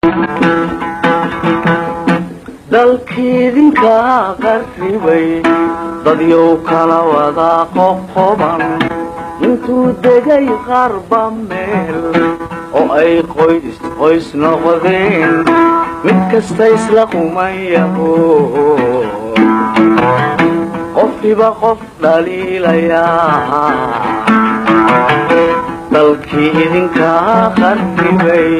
dalkiidinka qarribay dadyow kala wada qoqoban intuu degay qarba meel oo ay qoys qoys noqdeen mid kasta isla qumayaho qofkiba qof dhaliilayaa dalkii idinka qarribay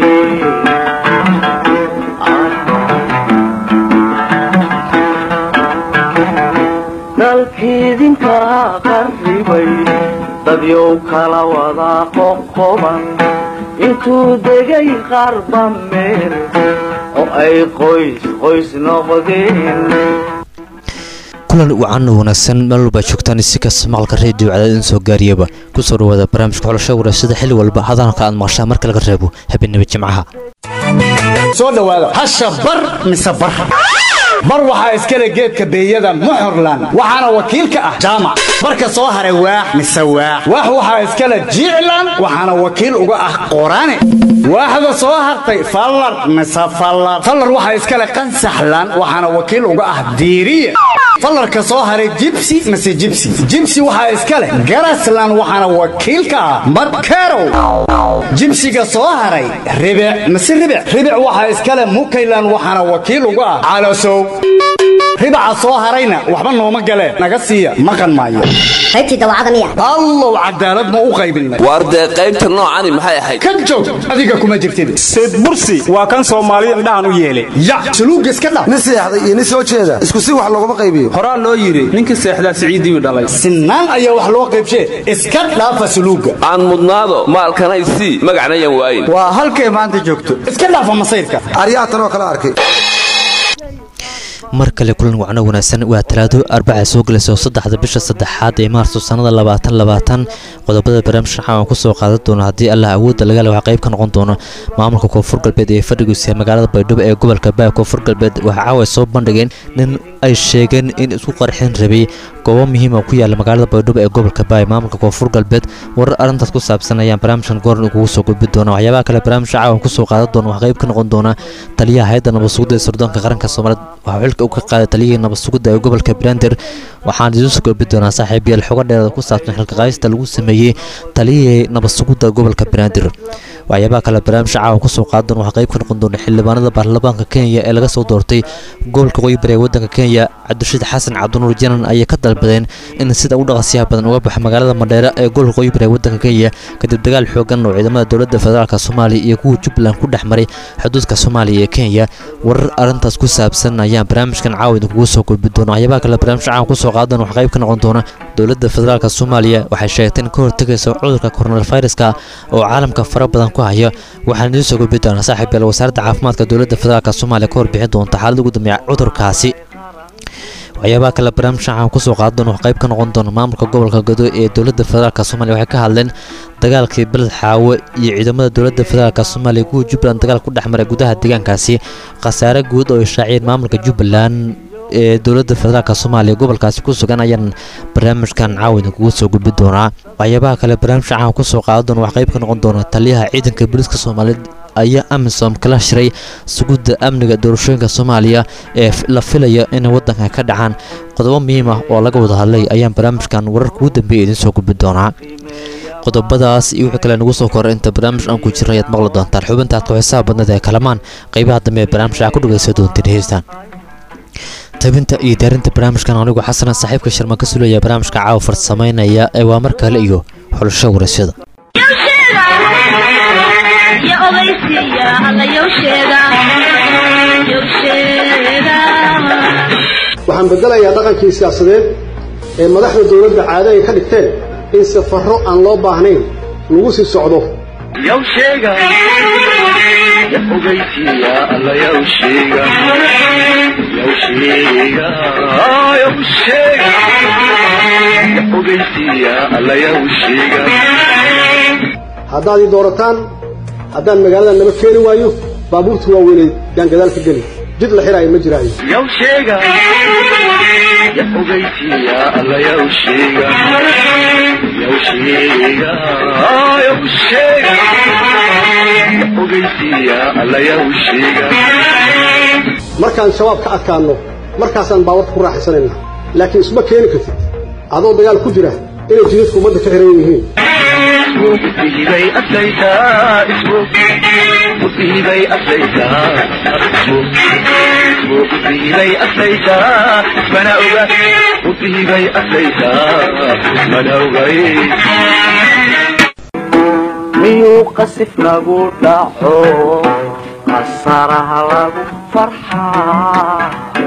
dalkiidinka qarribay dadyow kala wada qoqoban intuu degay qarba meel oo ay qoys qoys noqdeen kulan wacan wanaagsan meel walba joogtaan si kasta maqalka reediyo cadaad in soo gaariyaba ku soo dhawaada barnaamijka xulashada wareysada xilli walba hadalka aad maqashaan marka laga reebo habeenimo jimcaha soo dhowaada hasha bar mise bar bar waxaa iskale geedka beeyada muxorlan waxaana wakiil ka ah jaamac barka soo haray waax mise waax waax waxaa iskale jiiclan waxaana wakiil uga ah qorane waaxda soo hartay fallar mise fallar fallar waxaa iskale qansaxlan waxaana wakiil uga ah diiriye fallarka soo haray jibsi mise jibsi jibsi waxaa iska leh garaslan waxaana wakiil ka ah madkerow jibsiga soo haray ribic mise ribic ribic waxaa iska leh mukaylan waxaana wakiil uga ah calasow ribaca soo harayna waxba nooma galeen naga siiya maqan maayo qaybtii dawacada miya allow cadaalad ma u qaybinay waar dee qaybta noocani maxay ahayd ka joog adiga kuma jirtid sayd bursi waa kan soomaaliya indhahan u yeelay ya suluugga iska dhaf nin seexday iyo nin soo jeeda isku si wax looguma qaybiyo horaa loo yidhi ninka seexdaa siciidiiu dhalay sinaan ayaa wax loo qaybshee iska dhaafa suluugga aan mudnaado maalkanay sii magacna yan waayin waa halkay maanta joogto iska dhaafa masayrka aryaha tanoo kala arkay mar kale kulan wacno wanaagsan waa talaado arbaca soo gelaysa oo saddexda bisha saddexaad ee maarso sannada labaatan labaatan qodobada barnaamijka waxaan kusoo qaadan doona haddii allah awoodda laga le waxaa qayb ka noqon doona maamulka koonfur galbeed ee fadhigiisa magaalada baydhabo ee gobolka baa koonfur galbeed waxaa caawa soo bandhigeen nin ay sheegeen in isku qarxin rabay goobo muhiima ku yaala magaalada baydhabo ee gobolka baa maamulka koonfur galbeed warar arrintaas ku saabsan ayaan barnaamijkan goorn kugu soo gudbi doona waxyaabaha kale barnaamijka caawa kusoo qaadan doona waxaa qayb ka noqon doona taliyaha hay-adda nabadsugidda ee sirdoonka qaranka soomaaliyeed waxaa xilka u ka qaaday taliyihii nabadsugidda ee gobolka brander waxaan idiin soo gudbi doonaa saaxiib yael xogo dheerada ku saabsan xilka qaadista lagu sameeyey taliyihii nabadsugidda gobolka brander waxyaabaha kale barnaamijka caawa kusoo qaadan doona waxaa qayb ka noqon doona xildhibaanada baarlamaanka kenya ee laga soo doortay gobolka qoyi bari ee waddanka kenya cabdirashiid xasan cabdinuur janan ayay ka dalbadeen in sida u dhaqasiyaha badan uga baxo magaalada madheere ee gobolka qoyi bari ee waddanka kenya kadib dagaal xoogan oo ciidamada dowladda federaalk soomaaliya iyo kuwa jubbaland ku dhex maray xuduudka soomaaliya ee kenya warar arrintaas ku saabsan ayaan barnaamijkan caawa idinkugu soo gudbi doona waxyaabaha kale barnaamijka caawa kusoo qaadan waxaa qayb ka noqon doona dowladda federaalk soomaaliya waxay sheegtay in ka hortegaysa cudurka coronaviruska oo caalamka fara badan ku haya waxaan idiin soo gudbi doonaa saaxiib yael wasaaradda caafimaadka dowladda federaalk soomaaliya ka warbixin doonta xaalada ugu dambeeya cudurkaasi waxyaabaha kale barnaamijka waxaan kusoo qaadan doona wax qayb ka noqon doona maamulka gobolka gado ee dowladda federaalk soomaaliya waxay ka hadleen dagaalkii beled xaawo iyo ciidamada dowladda federaalk soomaaliya kuwa jubbaland dagaal ku dhex maray gudaha deegaankaasi khasaare guud oo ay shaaciyeen maamulka jubbaland ee dowladda federaalk soomaaliya gobolkaasi ku sugan ayaan barnaamijkan caawa idinkugu soo gudbi doonaa waxyaabaha kale barnaamijka caawa kusoo qaadan doona wax qayb ka noqon doona taliyaha ciidanka booliiska soomaaliyeed ayaa amisom kala shiray sugidda amniga doorashooyinka soomaaliya ee la filaya inay waddanka ka dhacaan qodobo muhiim ah oo laga wada hadlay ayaan barnaamijkan wararka ugu dambeeya idiin soo gudbi doonaa qodobadaas iyo wixii kale nagu soo koray inta barnaamij aan ku jirna ayaad maqli doontaan xubintaad ku-xisaha badneed ee kalamaan qaybaha dambe ee barnaamijka aa ku dhagaysa doontiin heystaan tabinta iyo diyaarinta barnaamijkan anigu xasana saaxiibka sharma ka sulaya barnaamijka caawa farsamaynaya ee waa mar kale iyo xulasho waraysyada waxaan bedelayaa dhaqankii siyaasadeed ee madaxda dowladda caado ay ka dhigteen in safarro aan loo baahnayn lagu sii socdo haddaad ii doorataan haddaan magaalada naba keeni waayo baabuurta waaweynay yaan gadaal ka geli jid la xiraayo ma jiraayo ya ogeysiiya alla yaw sheega yaw sheega yaw sheega ya ogeysiiya alla yaw sheega markaan shabaab ka adkaanno markaasaan baawarka ku raaxaysanayna laakiin isma keeni kartid adoo dagaal ku jira inay jidadku ummadda ka xiran yihiin isbay adlaytaa isbay adlaytaa isbay adlaytaa ismana oga usbay adlaytaa ismana ogay miyuu qasif nagu dhaco qasaraha lagu farxaa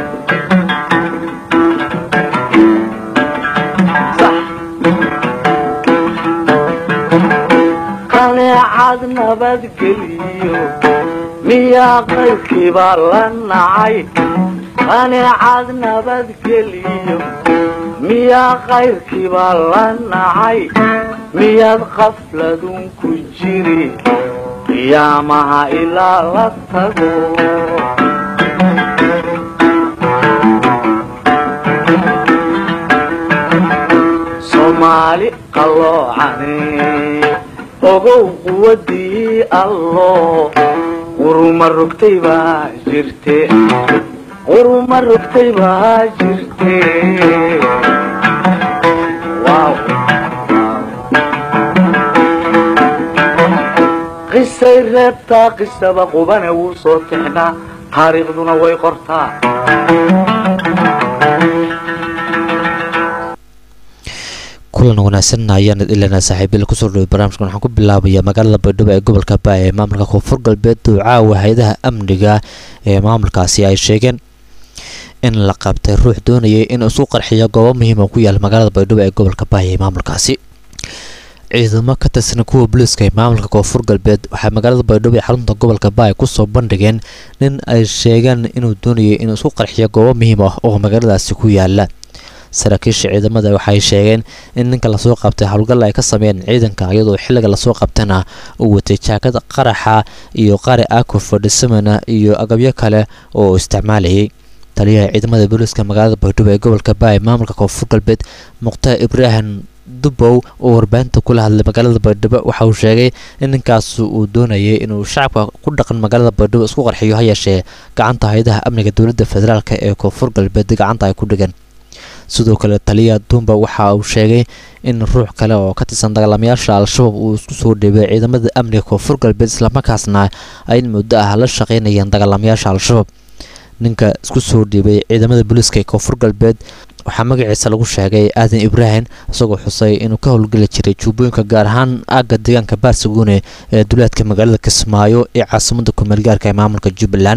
qaneecad nabadgeliyo miyaa qaybkiibaa la nacay qaneecad nabadgeliyo miyaa qayrkiibaa la nacay miyaad qafladun ku jiri qiyaamaha ilaa la tago soomaali qalloocane ogow quwadii allo quruma rogtay baa jirte quruma rogtay baa jirte Wow. qisay reebtaa qisaba qubane wuu soo tixnaa taariikhduna way qortaa kulan wanaagsan ayaan ilana saaxiibyada kusoo dhaway barnaamijkan waxaan ku bilaabayaa magaalada baydhabo ee gobolka baay ee maamulka koonfur galbeed duucaawa hay-adaha amniga ee maamulkaasi ay sheegeen in la qabtay ruux doonayay in isu qarxiyo goobo muhiima ku yaala magaalada baydhabo ee gobolka baay ee maamulkaasi ciidamo ka tirsan kuwa booliiska ee maamulka koonfur galbeed waxay magaalada baydhabo ee xarunta gobolka baay kusoo bandhigeen nin ay sheegeen inuu doonayay inuu isku qarxiyo goobo muhiim ah oo magaaladaasi ku yaala saraakiisha ciidamada waxay sheegeen in ninka lasoo qabtay howlgal ay ka sameeyeen ciidanka iyadoo xilliga lasoo qabtana uu watay jaakada qaraxa iyo qari ako fadhisamana iyo agabyo kale oo isticmaalayay taliyaha ciidamada booliiska magaalada baydhabo ee gobolka baay maamulka koonfur galbeed mukhtaar ibraahim dubow oo warbaahinta kula hadlay magaalada baydhabo waxa uu sheegay in ninkaas uu doonayay inuu shacabka ku dhaqan magaalada baydhabo isku qarxiyo ha yeeshee gacanta hay-adaha amniga dowladda federaalk ee koonfur galbeed gacanta ay ku dhigeen sidoo kale taliya dumba waxa uu sheegay in ruux kale oo ka tirsan dagaalamayaasha al-shabaab uu isku soo dhiibay ciidamada amniga koonfur galbeed islamarkaasna ay in muddo ah la shaqaynayeen dagaalamayaasha al-shabaab ninka isku soo dhiibay ciidamada booliiska ee koonfur galbeed waxaa magaciisa lagu sheegay aadan ibraahim isagoo xusay inuu ka howlgeli jiray juubooyinka gaar ahaan aagga deegaanka baarsaguune ee duleedka magaalada kismaayo ee caasimada kumeelgaarka ee maamulka jubbaland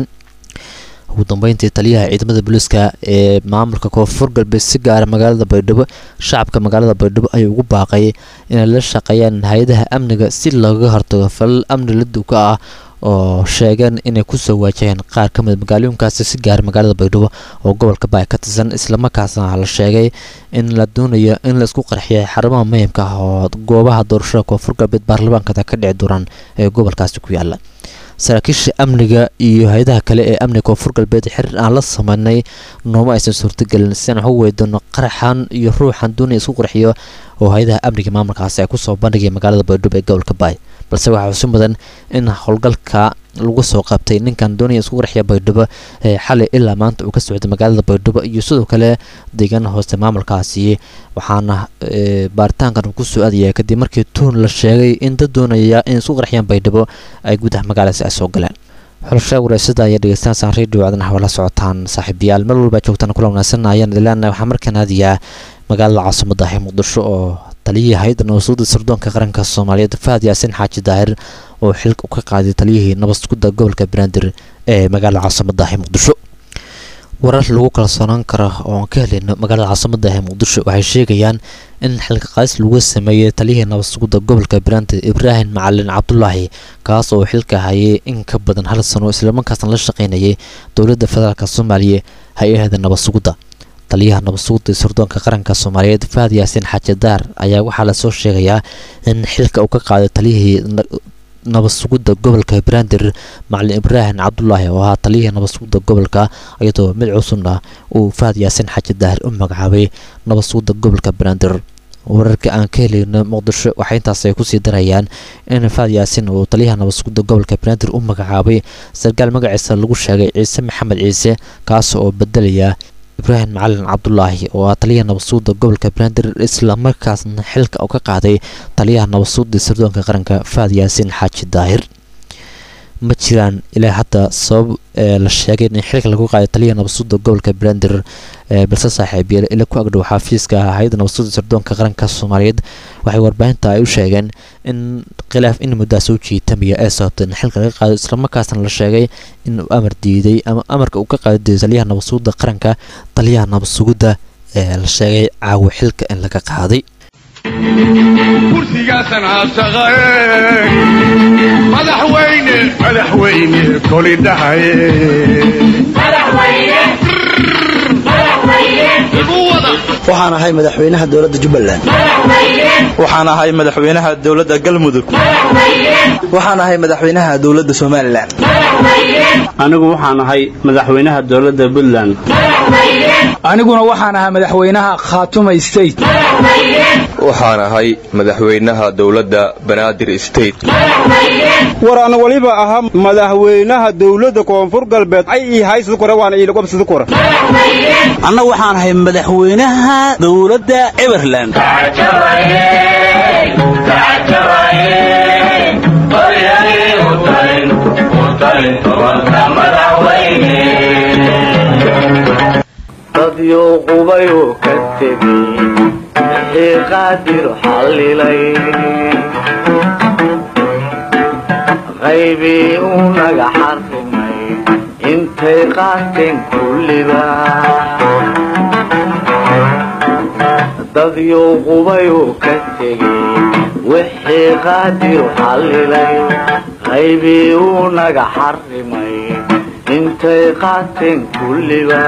ugu dambeyntii taliyaha ciidamada booliiska ee maamulka koonfur galbeed si gaara magaalada baydhabo shacabka magaalada baydhabo ayuu ugu baaqay inay la shaqeeyaan hay-adaha amniga si looga hortago falal amni la duka ah oo sheegeen inay kusoo waajaheen qaar ka mid magaalooyinkaasi si gaara magaalada baydhabo oo gobolka baay ka tirsan islamarkaasna la sheegay in la doonayo in la isku qarxiyay xarumaha muhiimka ah oo goobaha doorashada koonfur galbeed baarlamaankada ka dhici doonaan ee gobolkaasi ku yaala saraakiisha amniga iyo hay-adaha kale ee amniga koonfur galbeed xiriir aan la sameynay nooma aysan suurtagelin siaan wax u weydoono qaraxan iyo ruuxan doonaya isku qarxiyo oo hay-adaha amniga maamulkaasi ay kusoo bandhigaya magaalada baydhabo ee gobolka baay balse waxaa xusi mudan in howlgalka lagu soo qabtay ninkan doonaya isku qarxiya baydhabo ee xalay ilaa maanta uu ka socday magaalada baydhabo iyo sidoo kale deegaana hooste maamulkaasi waxaana baaritaankan uu kusoo aadaya kadib markii tuun la sheegay in dad doonaya in isku qarxiyaan baydhabo ay gudaha magaaladaasi ay soo galeen xulasha wareysada ayaa dhegeystaansan radio codana hawala socotaan saaxiibayaal meel walba joogtaan kula wanaagsan ayaan ilaana waxaa markaan aadayaa magaalada caasimada ah ee muqdisho oo taliyihii hay-adda nabadsuguda sirdoonka qaranka soomaaliyeed fahad yaasin xaaji daahir oo xilka u ka qaaday taliyihii nabadsugudda gobolka banaadir ee magaalada caasimada ah ee muqdisho warar lagu kalsoonaan karo oo aan ka helino magaalada caasimada ah ee muqdisho waxay sheegayaan in xilka qaadis lagu sameeyey taliyihii nabadsugudda gobolka banaadir ibraahim macalin cabdulaahi kaas oo xilka hayay in ka badan hal sano islamarkaasna la shaqaynayay dowladda federaalk soomaaliya hay-ahda nabadsugudda taliyaha nabadsugudda sirdoonka qaranka soomaaliyeed fahad yaasiin xaaji daar ayaa waxaa lasoo sheegayaa in xilka uu ka qaaday taliyihii nabad sugidda gobolka banaadir macalin ibraahim cabdulaahi oo ahaa taliyihii nabad sugidda gobolka iyadoo mid cusubna uu fahad yaasin xaaji daahir u magacaabay nabad sugidda gobolka banaadir wararka aan ka helayno muqdisho waxay intaas ay kusii darayaan in fahad yaasin uu taliyaha nabad sugidda gobolka banaadir u magacaabay sarkaal magaciisa lagu sheegay ciise maxamed ciise kaas oo bedelaya ibraahim macalin cabdulaahi oo ah taliyaha nabadsuuda gobolka banaadir islamarkaasna xilka uu ka qaaday taliyaha nabadsuuda sirdoonka qaranka fahad yaasiin xaaji daahir ma jiraan ilaa hadda sabab la sheegay in xilka lagu qaaday taliyaha nabadsuuda gobolka banaadir balse saaxiibyeel ila ku agdhow xafiiska hay-adda nabadsuuda sirdoonka qaranka soomaaliyeed waxay warbaahinta ay u sheegeen in khilaaf in muddaa soo jiitamaya ee sababtay in xilka laga qaado islamarkaasna la sheegay in uu amar diiday ama amarka uu ka qaadi diiday taliyaha nabadsuuda qaranka taliyaha nabadsugidda ee la sheegay caawa xilka in laga qaaday kursigaasan haasaqae madaxweyne madaxweyne koli dhahaye waxaan ahay madaxweynaha dowladda jubbaland waxaan ahay madaxweynaha dowladda galmudug waxaan ahay madaxweynaha dowladda somalilan anigu waxaan ahay madaxweynaha dowladda puntland aniguna waxaan ahaa madaxweynaha khaatuma state waxaan ahay madaxweynaha dowladda banaadir state war ana waliba ahaa madaxweynaha dowladda koonfur galbeed ay ii haysada kore waana iilagobsada kore anna waxaan ahay madaxweynaha dowladda everland dadyo qubayuu ka tegey wixii qaadir xallilay qaybii uu naga xarrimay intay qaateen kulliba dadyo qubayuu ka tegey wixii qaadir xallilay qaybii uu naga xarrimay intay qaateen kulliba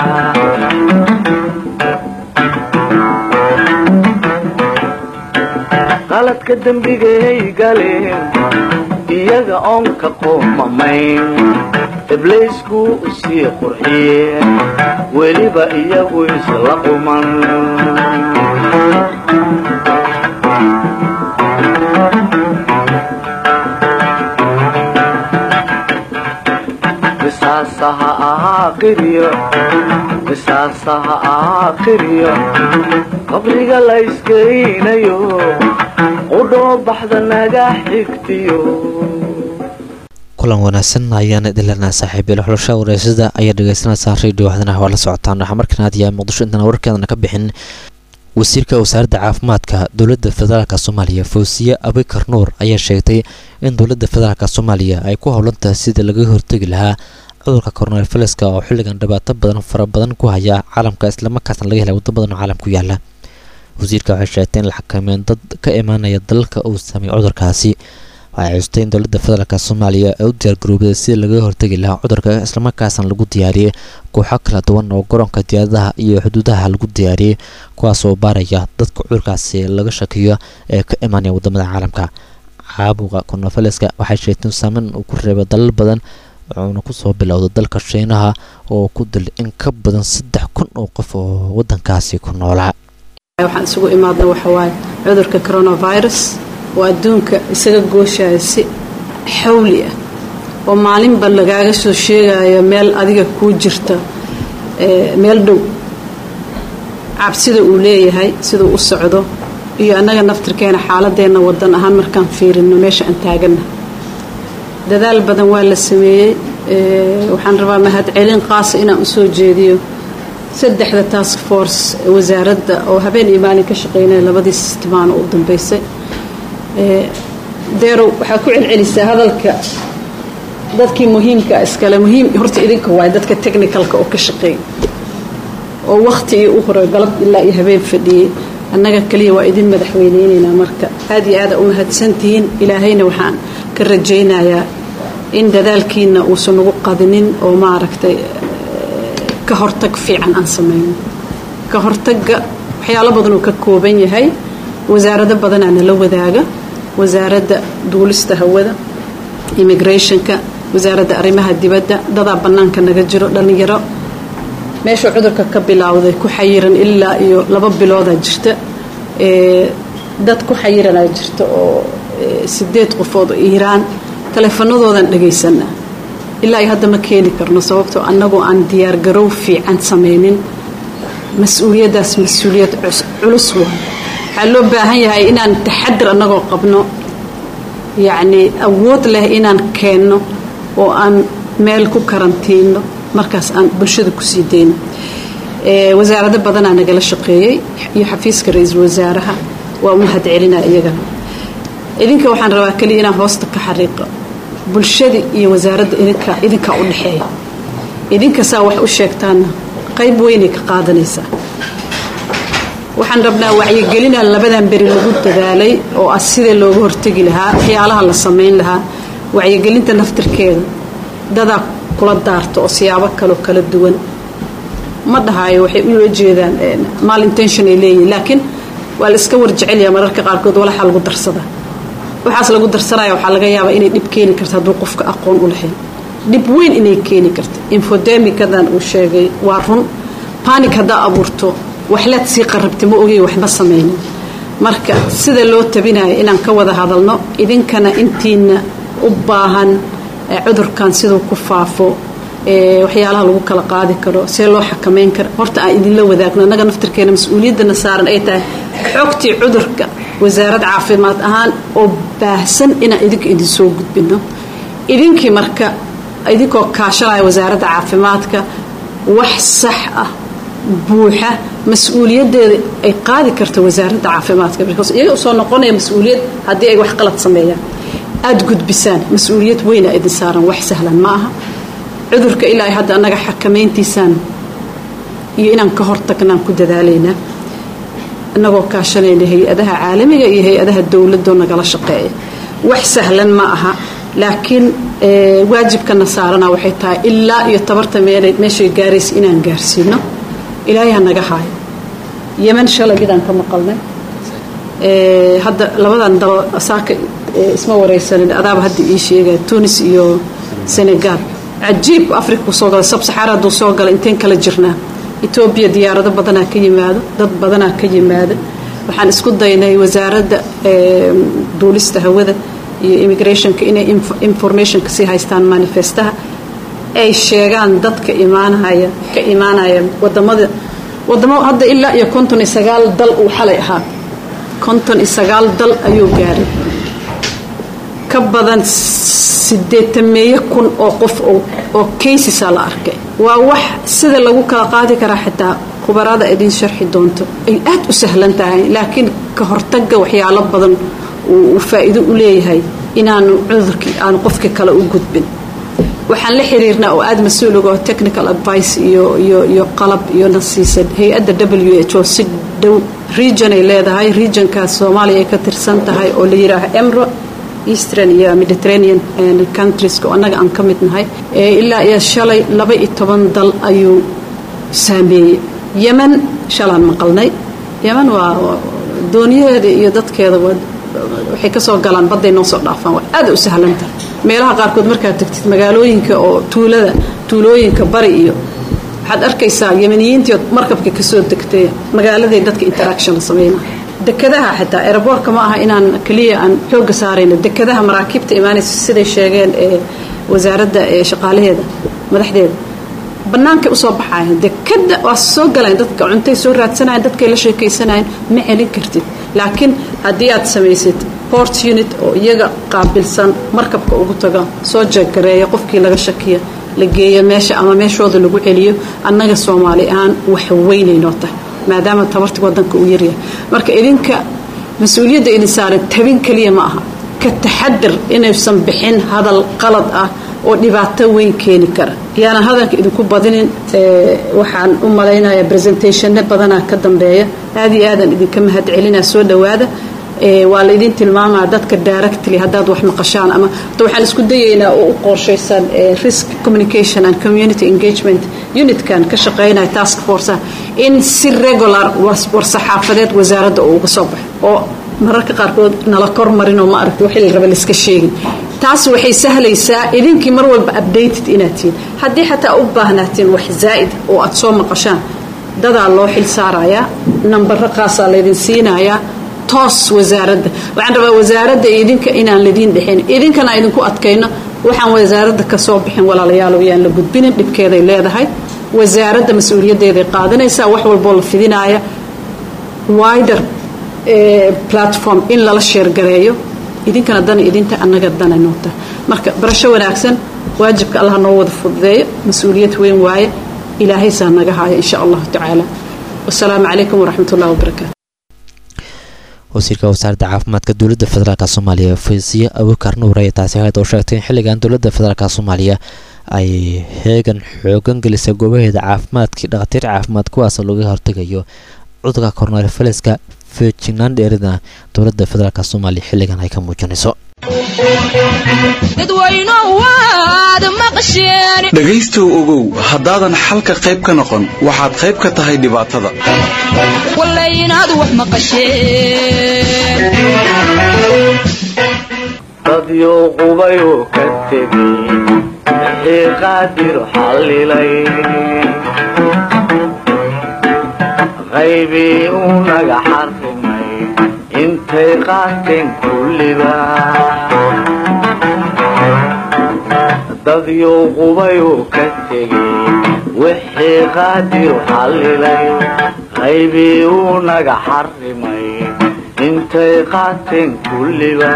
qaladka dembigay galeen iyaga oon ka qoomamayn ibliisku sii qurxiyeen weliba iyagu isla quman qisaasaha ahaa qiryo qisaasaha ahaa qiryo qabriga la iskeynayo qudhoo baxda naga xigtiyo kulan wanaagsan ayaan idin leenahay saaxiibyeel xulasha wareysada ayaa dhegeysanaysaa radio waxdana waa la socotaan waxaa markaan aad yahay muqdisho intaan warkeedana ka bixin wasiirka wasaaradda caafimaadka dowladda federaalk soomaaliya fawsiye abikar nuur ayaa sheegtay in dowladda federaalk soomaaliya ay ku howlantahay sidii laga hortegi lahaa cudurka coronaviruska oo xilligan dhibaato badan fara badan ku haya caalamka islamarkaasna laga helay waddo badan oo caalam ku yaala wasiirka waxay sheegtay in la xakameyn dad ka imaanaya dalalka uu sameeyey cudurkaasi waxay xustay in dowladda federaalk soomaaliya ay u diyaargaroobday sidii laga hortegi lahaa cudurka islamarkaasna lagu diyaariyey kooxo kala duwan oo garoonka diyaaradaha iyo xuduudaha lagu diyaariyey kuwaas oo baaraya dadka cudurkaasi laga shakiyo ee ka imaanaya wadamada caalamka caabuqa coronaviruska waxay sheegtay in saameyn uu ku reebay dalal badan wuxuuna kusoo bilowday dalka shiinaha oo ku dilay in ka badan saddex kun oo qof oo wadankaasi ku noolaa waxaan isugu imaadna waxawaaye cudurka coronavirus oo adduunka isaga gooshaya si xawli ah oo maalinba lagaaga soo sheegayo meel adiga kuu jirta meel dhow cabsida uu leeyahay siduu u socdo iyo annaga naftirkeena xaaladeenna wadan ahaan markaan fiirino meesha aan taagana dadaal badan waa la sameeyey waxaan rabaa mahadcelin qaasa inaan usoo jeediyo saddexda task force wasaaradda oo habeen iyo maalin ka shaqeynaya labadii sistimaano u dambeysay deerow waxaa ku celcelisaa hadalka dadkii muhiimka iskale muhiim horta idinka waay dadka technicalka oo ka shaqeeya oo wakti iyo u hore galab ilaa iyo habeen fadhiyey annaga kaliya waa idin madaxweyneyneynaa marka aad iyo aada u mahadsantihiin ilaahayna waxaan ka rajaynayaa in dadaalkiina uusan ugu qadinin oo maaragtay ka hortag fiican aan samayno ka hortagga waxyaalo badan uu ka kooban yahay wasaarado badanaa nala wadaaga wasaaradda duulista hawada immigrationka wasaaradda arrimaha dibadda dadaa bannaanka naga jiro dhallinyaro meeshuu cudurka ka bilowday ku xayiran ilaa iyo laba biloodaa jirta dad ku xayiranaa jirta oo sideed qofood oo iiraan taleefanadoodan dhagaysanaa ilaa iyo hadda ma keeni karno sababtoo annagoo aan diyaargarow fiican samaynin mas-uuliyaddaas mas-uuliyad culus waa waxaa loo baahan yahay inaan taxadir annagoo qabno yacnii awood leh inaan keenno oo aan meel ku karantiinno markaas aan bulshada kusii dayno wasaarado badanaa nagala shaqeeyey iyo xafiiska ra-iisul wasaaraha waa u mahad celinaa iyagana idinka waxaan rabaa keliya inaan hoosta ka xariiqo bulshadii iyo wasaaradda idinka idinkaa u dhexeeya idinkasaa wax u sheegtaanna qayb weynay ka qaadanaysaa waxaan rabnaa wacyigelinaa labadan beri lagu dadaalay oo ah sida looga hortegi lahaa waxyaalaha la samayn lahaa wacyigelinta naftirkeeda dadaa kula daarto oo siyaabo kaloo kala duwan ma dhahaayo waxay ula jeedaan mal intention ay leeyihin laakiin waa la iska warjecelyaa mararka qaarkood walaxaa lagu darsadaa waxaas lagu darsanaya waxaa laga yaabaa inay dhib keeni karto hadduu qofka aqoon u lahayn dhib weyn inay keeni karto infodemikadan uu sheegay waa run banik haddaa abuurto waxlaad sii qarabta ma ogey waxba samaynin marka sida loo tabinayo inaan ka wada hadalno idinkana intiina u baahan cudurkan siduu ku faafo waxyaalaha lagu kala qaadi karo see loo xakamayn karo horta aan idinla wadaagno annaga naftirkeena mas-uuliyaddana saaran ay tahay xogtii cudurka wasaarad caafimaad ahaan oo baahsan inaan idinka idinsoo gudbino idinkii marka idinkoo kaashanaya wasaaradda caafimaadka wax sax ah buuxa mas-uuliyaddeeda ay qaadi karto wasaaradda caafimaadka because iyaga usoo noqonaya mas-uuliyad haddii ay wax qalad sameeyaan aada gudbisaan mas-uuliyad weyna idin saaran wax sahlan ma aha cudurka ilaa hadda annaga xakamayntiisaan iyo inaan ka hortagnaan ku dadaalaynaa annagoo kaashanayna hay-adaha caalamiga iyo hay-adaha dowladoo nagala shaqeeya wax sahlan ma aha laakiin waajibkana saarana waxay tahay ilaa iyo tabarta meel meeshay gaaraysa inaan gaarsiino ilaahay ha naga haayo yeman shalay midaan ka maqalnay hadda labadan dalo saaka isma waraysanin adaaba hadda ii sheegaya tunis iyo senegal cajiibku afrika kusoo gala sabsaxaara hadduu soo gala inteen kala jirnaa etoobiya diyaarado badanaa ka yimaado dad badanaa ka yimaada waxaan isku daynay wasaaradda duulista hawada iyo immigrationka inay informationka sii haystaan manifestaha ay sheegaan dadka imaanaya ka imaanaya wadamada wadamo hadda ilaa iyo konton iyo sagaal dal uu xalay ahaa konton iyo sagaal dal ayuu gaaray ka badan sideetameeyo kun oo qof oo caysisa la arkay waa wax sida lagu kala qaadi karaa xitaa khubarada idin sharxi doonto ay aad u sahlan tahay laakiin ka hortaga waxyaalo badan uu faa'iido u leeyahay inaanu cudurkii aanu qofkii kale u gudbin waxaan la xiriirnaa oo aada mas-uuliga oo technical advice iyo iyo iyo qalab iyo na siisan hay-adda w h o si dhow region ay leedahay regionkaas soomaaliya ay ka tirsan tahay oo la yidhaaha emro eastern iyo mediterranean countrieska oo annaga aan ka mid nahay ilaa iyo shalay laba iyo toban dal ayuu saameeyey yemen shalaan maqalnay yemen waa dooniyaheeda iyo dadkeeda waxay kasoo galaan badday noo soo dhaafaan waa aada u sahlanta meelaha qaarkood markaad tagtid magaalooyinka oo tuulada tuulooyinka bari iyo waxaad arkaysaa yemeniyiintii markabka kasoo degtay magaaladay dadka interaction la sameynaa dekadaha xitaa aeroboortka ma aha inaan keliya aan xooga saarayno dekadaha maraakiibta imaanaysa siday sheegeen ee wasaaradda ee shaqaalaheeda madaxdeeda bannaankay usoo baxayan dekada waa soo galaan dadka cuntay soo raadsanayan dadkay la sheekaysanayan ma celin kartid laakiin haddii aad samaysid port unit oo iyaga qaabilsan markabka ugu taga soo jeeggareeya qofkii laga shakiya la geeyo meesha ama meeshooda lagu celiyo annaga soomaali ahaan wax weynaynoo tahay maadaama tabarti wadanka uu yaryahay marka idinka mas-uuliyadda idin saaran tabin keliya ma aha ka taxadar inaysan bixin hadal qalad ah oo dhibaato weyn keeni kara yaanan hadalka idinku badinin waxaan u malaynayaa presentationna badanaa ka dambeeya aad iyo aadaan idinka mahad celinaa soo dhowaada waa la idin tilmaamaa dadka directly haddaad wax maqashaan ama waxaan isku dayaynaa oo u qorshaysan risk communication and community engagement unitkan ka shaqeynaya task force in si regular war-saxaafadeed wasaaradda uu uga soo baxo oo mararka qaarkood nala kormarinoo ma aragti wixii la raba laiska sheegin taas waxay sahlaysaa idinkii mar walba updated inaad tihiin haddii xataa u baahnaatiin wax zaa'id oo aad soo maqashaan dadaa loo xil saarayaa nambaro qaasaa laydin siinayaa toos wasaaradda waxaan rabaa wasaaradda idinka inaan ladiin dhexin idinkana idinku adkayno waxaan wasaaradda ka soo bixin walaalayaal yaan la gudbinin dhibkeeday leedahay wasaaradda mas-uuliyaddeeday qaadanaysaa wax walboo la fidinaaya wider platform in lala sheergareeyo idinkana dana idinta annaga dana noota marka barasho wanaagsan waajibka allah noo wada fududeeyo mas-uuliyad weyn waaye ilaahaysaa naga haayo insha allahu tacaala wasalaamu calaykum waraxmat ullahi wabarakaatu wasiirka wasaaradda caafimaadka dowladda federaalk soomaaliya faysiye abukar nuur ayaa taasi ahayd oo sheegtay in xilligan dowladda federaalk soomaaliya ay heegan xoogan gelisay goobaheeda caafimaadkii dhakhaatiir caafimaad kuwaas looga hortegayo cudurka koronarifaliska feejignaan dheerida dowladda federaalk soomaaliya xilligan ay ka muujinayso dhegaystow ogow haddaadan xalka qayb ka noqon waxaad qayb ka tahay dhibaatada dadyo qubayuu ka tegey wixii qaadir xallilay qaybii uu naga xarrimay intay qaateen kulliba dadyo qubayuu ka tegey wixii qaadir xallilay qaybii uu naga xarrimay intay qaateen kulliba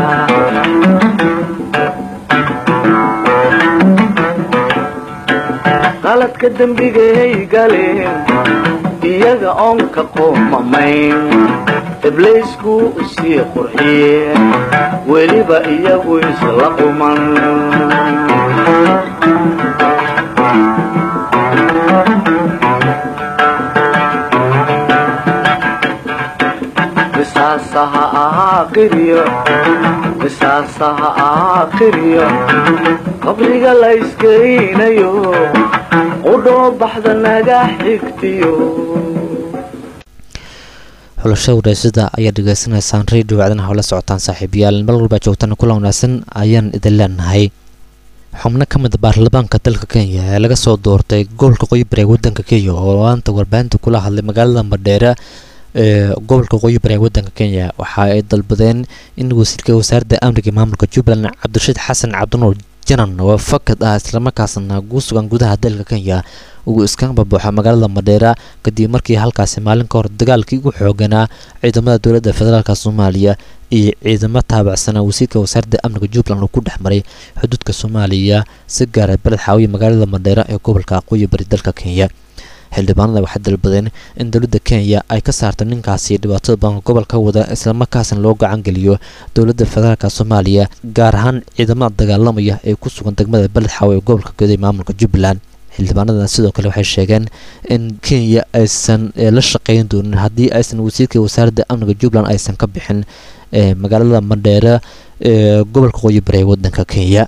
qaladka dembigay galeen iyaga oon ka qoomamayn ibliisku sii qurxiyeen weliba iyagu isla quman qisaasaha ahaa qiryo qisaasaha ahaa qiryo qabriga la iskeynayo qudhoo baxda naga xigtiyo xulashada wadaasada ayaa dhegeysanaysaan radio wacdana howla socotaan saaxiibayaal mar walba joogtana kula wanaagsan ayaan idin leenahay xubno ka mid baarlamaanka dalka kenya ee laga soo doortay gobolka qoyi bari ee wadanka kenya oo maanta warbaahinta kula hadlay magaalada madheera ee gobolka qoyi bari ee wadanka kenya waxa ay dalbadeen in wasiirka wasaaradda amniga maamulka jubbaland cabdirashiid xasan cabdinuur janan oo fakad ah islamarkaasna ku sugan gudaha dalka kenya uu iskaga babuuxa magaalada madheera kadib markii halkaasi maalin ka hor dagaalkii ugu xooganaa ciidamada dowladda federaalk soomaaliya iyo ciidamo taabacsanaa wasiirka wasaaradda amniga jubbaland uu ku dhex maray xuduudka soomaaliya si gaara beled xaawiya magaalada madheera ee gobolka aqooyi bari dalka kenya xildhibaanada waxay dalbadeen in dowladda kenya ay ka saarto ninkaasi dhibaatada badan gobolka wada islamarkaasna loo gacan geliyo dowladda federaalk soomaaliya gaar ahaan ciidamada dagaalamaya ee ku sugan degmada beled xaawe ee gobolka guud ee maamulka jubbaland xildhibaanadan sidoo kale waxay sheegeen in kenya aysan la shaqeyn doonin haddii aysan wasiirka wasaaradda amniga jubbaland aysan ka bixin magaalada mandheera ee gobolka qoyi bari ee wadanka kenya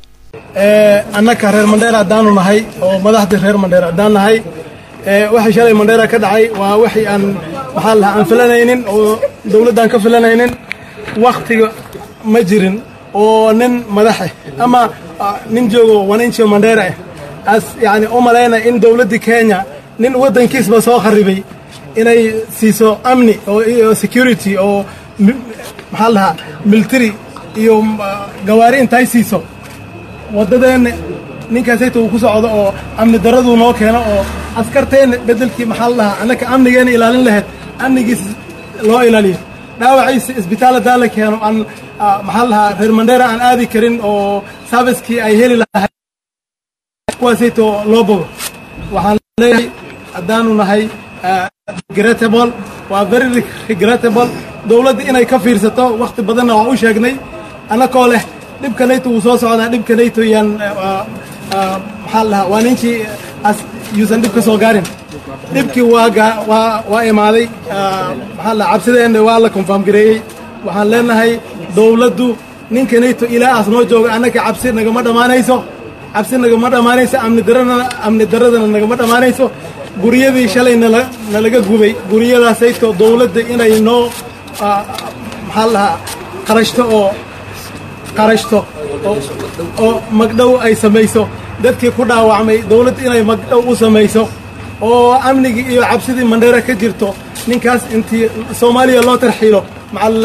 annaka reer mandheera haddaanu nahay oo madaxdii reer mandheera haddaan nahay waxay shalay mandheera ka dhacay waa waxii aan maxaa lahaa aan filanaynin oo dowladdan ka filanaynin waktiga ma jirin oo nin madaxe ama nin joogo waninjio mandheera ah as yani u malayna in dowladdii kenya nin waddankiisba soo kharibay inay siiso amni oo security oo maxaa lahaa military iyo gawaari intay siiso waddadeenna ninkaasayta uu ku socdo oo amni daraduu noo keeno oo askarteenna beddelkii maxaa la dhahaa annaka amnigeena ilaalin lahayd amnigiis loo ilaaliyo dhaawaciisa isbitaal haddaa la keeno aan maxaa la dhahaa reer mandheera aan aadi karin oo servicekii ay heli lahayd kuwaasayto loo bogo waxaan leeyahay haddaanu nahay regrettable waa very regrettable dowladda inay ka fiirsato wakhti badanna waa u sheegnay annakoo leh dhibkanayto wuu soo socdaa dhibkanayto yaan maxaa la dhahaa waa ninkii yuusan dhib ka soo gaarin dhibkii waa waa waa imaaday maxaa la cabsideenna waa la confirm gareeyey waxaan leenahay dowladdu ninkanayto ilaahaas noo jooga annaka cabsi nagama dhammaanayso cabsi nagama dhammaanayso amni daradana amni daradana nagama dhammaanayso guryadii shalay nala nalaga gubay guryadaasayto dowladda inay noo maxaa la dhahaa qarashto oo qarashto oo oo magdhow ay samayso dadkii ku dhaawacmay dawlad inay magdhow u samayso oo amnigii iyo cabsidii mandheera ka jirto ninkaas intii soomaaliya loo tarxiilo macal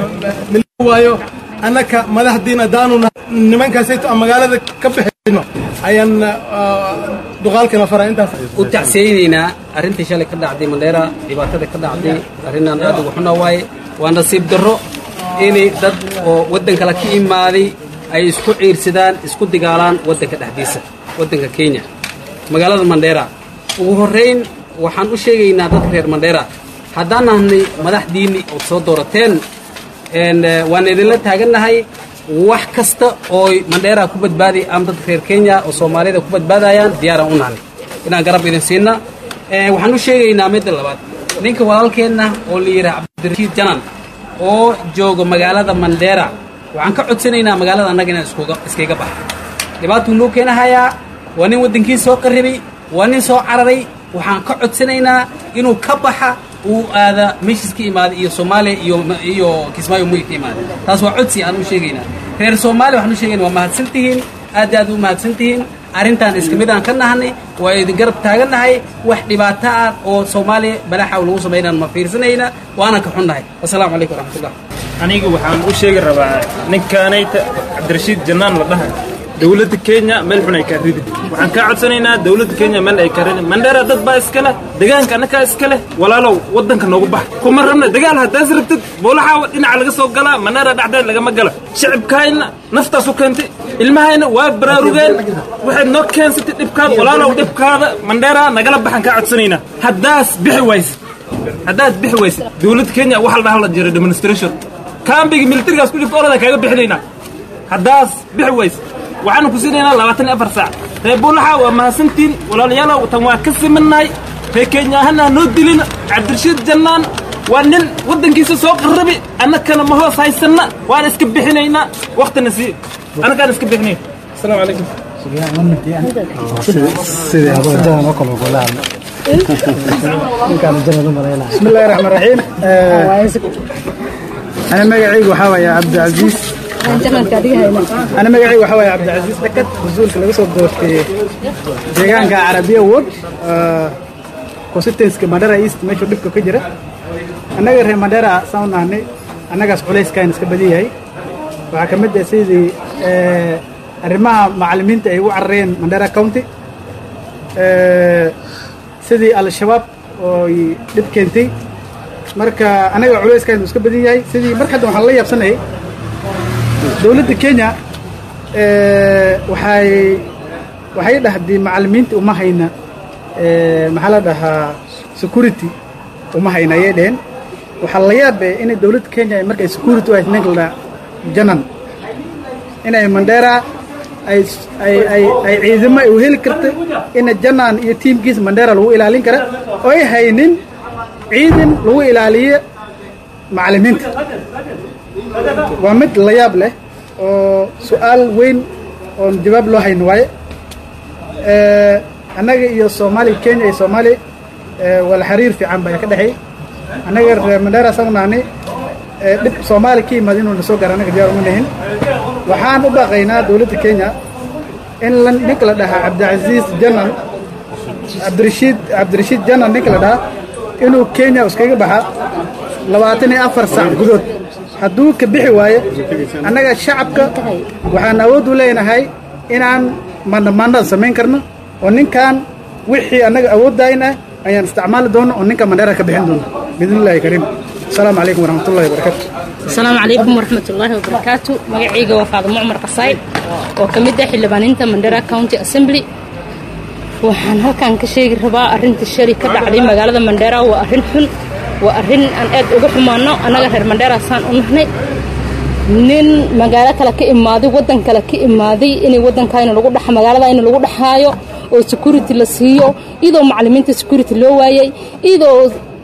waayo annaka madaxdiina daanu nimankaasayto aan magaalada ka bixino ayaan duqaalkana fara intaas u tacsiyeynaynaa arrintii shalay ka dhacday mandheera dhibaatada ka dhacday arrinaan aad ugu xuna waaye waa nasiib darro inay dad oo waddan kale ka imaaday ay isku ciirsadaan isku digaalaan waddanka dhexdiisa waddanka kenya magaalada mandheera ugu horrayn waxaan u sheegaynaa dadka reer mandheera haddaan nahnay madaxdiinni ood soo doorateen waan idinla taagannahay wax kasta oo mandheera ku badbaaday ama dadka reer kenya oo soomaalida ku badbaadayaan diyaaraan u nahnay inaan garab idin siinna waxaan u sheegaynaa midda labaad ninka walaalkeenna oo la yidhaha cabdirashiid janan oo jooga magaalada mandheera waxaan ka codsanaynaa magaalada annaga inaan iskaga baxa dhibaatuu noo keenahayaa waa nin waddankii soo qarribay waa nin soo cararay waxaan ka codsanaynaa inuu ka baxa uu aada meeshiis ka imaaday iyo soomaaliya iyo iyo kismaayo muy ka imaaday taas waa codsi aan u sheegaynaa reer soomaaliya waxaan u sheegayna waa mahadsan tihiin aad aad u mahadsan tihiin arrintaan iska mid aan ka nahnay waa idin garab taagannahay wax dhibaato ah oo soomaaliya balaaxa lagu samaynaan ma fiirsanayna waana ka xunnahay assalaamu calaykum waraxmatullah aniga waxaan u sheegi rabaa ninkaanayta cabdirashiid jannaan la dhahay dowladda kenya meel xun ay kaa ridi waxaan kaa codsanaynaa dowladda kenya meel ay kaa ridi mandheera dad baa iska leh degaanka annakaa iska leh walaalow waddanka noogu bax kuma rabna dagaal haddaas rabtid boolaxaa dhinaca laga soo galaa mandheera dhexdeed lagama gala shicibkaayna naftaasu keentay ilmahayna waa baraarugeen waxayd noo keensatay dhibkaada walaalow dhibkaada mandheera nagala baxan kaa codsanaynaa haddaas bixi waysid haddaad bixi waysid dowladda kenya waxa la dhaha la jira demonstration kaambiga militarigaas ku jirta oradaa kaaga bixinaynaa haddaas bixi waysid waxaanu ku siinaynaa labaatan iyo afar saac reer buulaxa waa mahadsantiin walaalayaalow tan waa ka simannahay reer kenya ahana noo dilin cabdirashiid jannaan waa nin waddankiisa soo qarrabi annakana ma hoos haysanna waan iska bixinaynaa waktina sii annagaan iska bixinayn asalaamu calaykum بسم الله الرحمن الرحيم أنا مقعي وحاوي عبد العزيز أنا مقعي وحاوي عبد العزيز لكت وزول كلا بس في ديغان كعربية وود كوستنس كمدارا إيست ماشو دبكو كجرة أنا غير مدارا ساونا هني أنا قاس عليس كاين سكبدي هاي وحكمت سيدي arrimaha macallimiinta ay ugu carareen mandera county sidii al-shabaab oo dhib keentay marka anaga culayskaanu iska badan yahay sidii marka hadda waxaan la yaabsanayay dowladda kenya waxay waxay dhahdii macallimiinta uma hayna maxaa la dhahaa security uma hayna ayay dheheen waxaa la yaabay inay dowladda kenya markay security u hayd ninka la dhaha janan inay mandera ay ay ay ay ciidamo ay u heli karta ina janaan iyo tiimkiisa mandera lagu ilaalin kara oo ay haynin ciidan lagu ilaaliyo macallimiinta waa mid la yaab leh oo su-aal weyn oon jawaab loo hayn waaye annaga iyo soomaaliya kenya iyo soomaaliya wala xiriir fiican baa ka dhexeey annaga reer mandera sagnahni dhib soomaali ka yimaada inuu na soo gaara annaga diyaar uma nahin waxaan u baaqaynaa dowladda kenya in la ninka la dhahaa cabdicasiis janan cabdirashiid cabdirashiid janan ninka la dhahaa inuu kenya iskaga baxa labaatan iyo afar saac gudood hadduu ka bixi waayo annaga shacabka waxaan awood u leenahay inaan mandamandaan samayn karno oo ninkan wixii annaga awooddayna ayaan isticmaali doono oo ninka mandheera ka bixin doono biidnillahi kariim asalaamu calaykum waraxmatullahi wabarakaatu asalaamu calaykum waraxmatullaahi wabarakaatu magacayga waa faadimo cumar qasaay oo ka mid ah xildhibaaninta mandera county assembly waxaan halkan ka sheegi rabaa arrinta shari ka dhacday magaalada mandera waa arrin xun waa arrin aan aad uga xumaano annaga reer mandera saan u nahnay nin magaalo kale ka imaaday waddan kale ka imaaday inay waddankayna lagu dhex magaaladayna lagu dhexaayo oo security la siiyo iyadoo macallimiinta security loo waayay iyadoo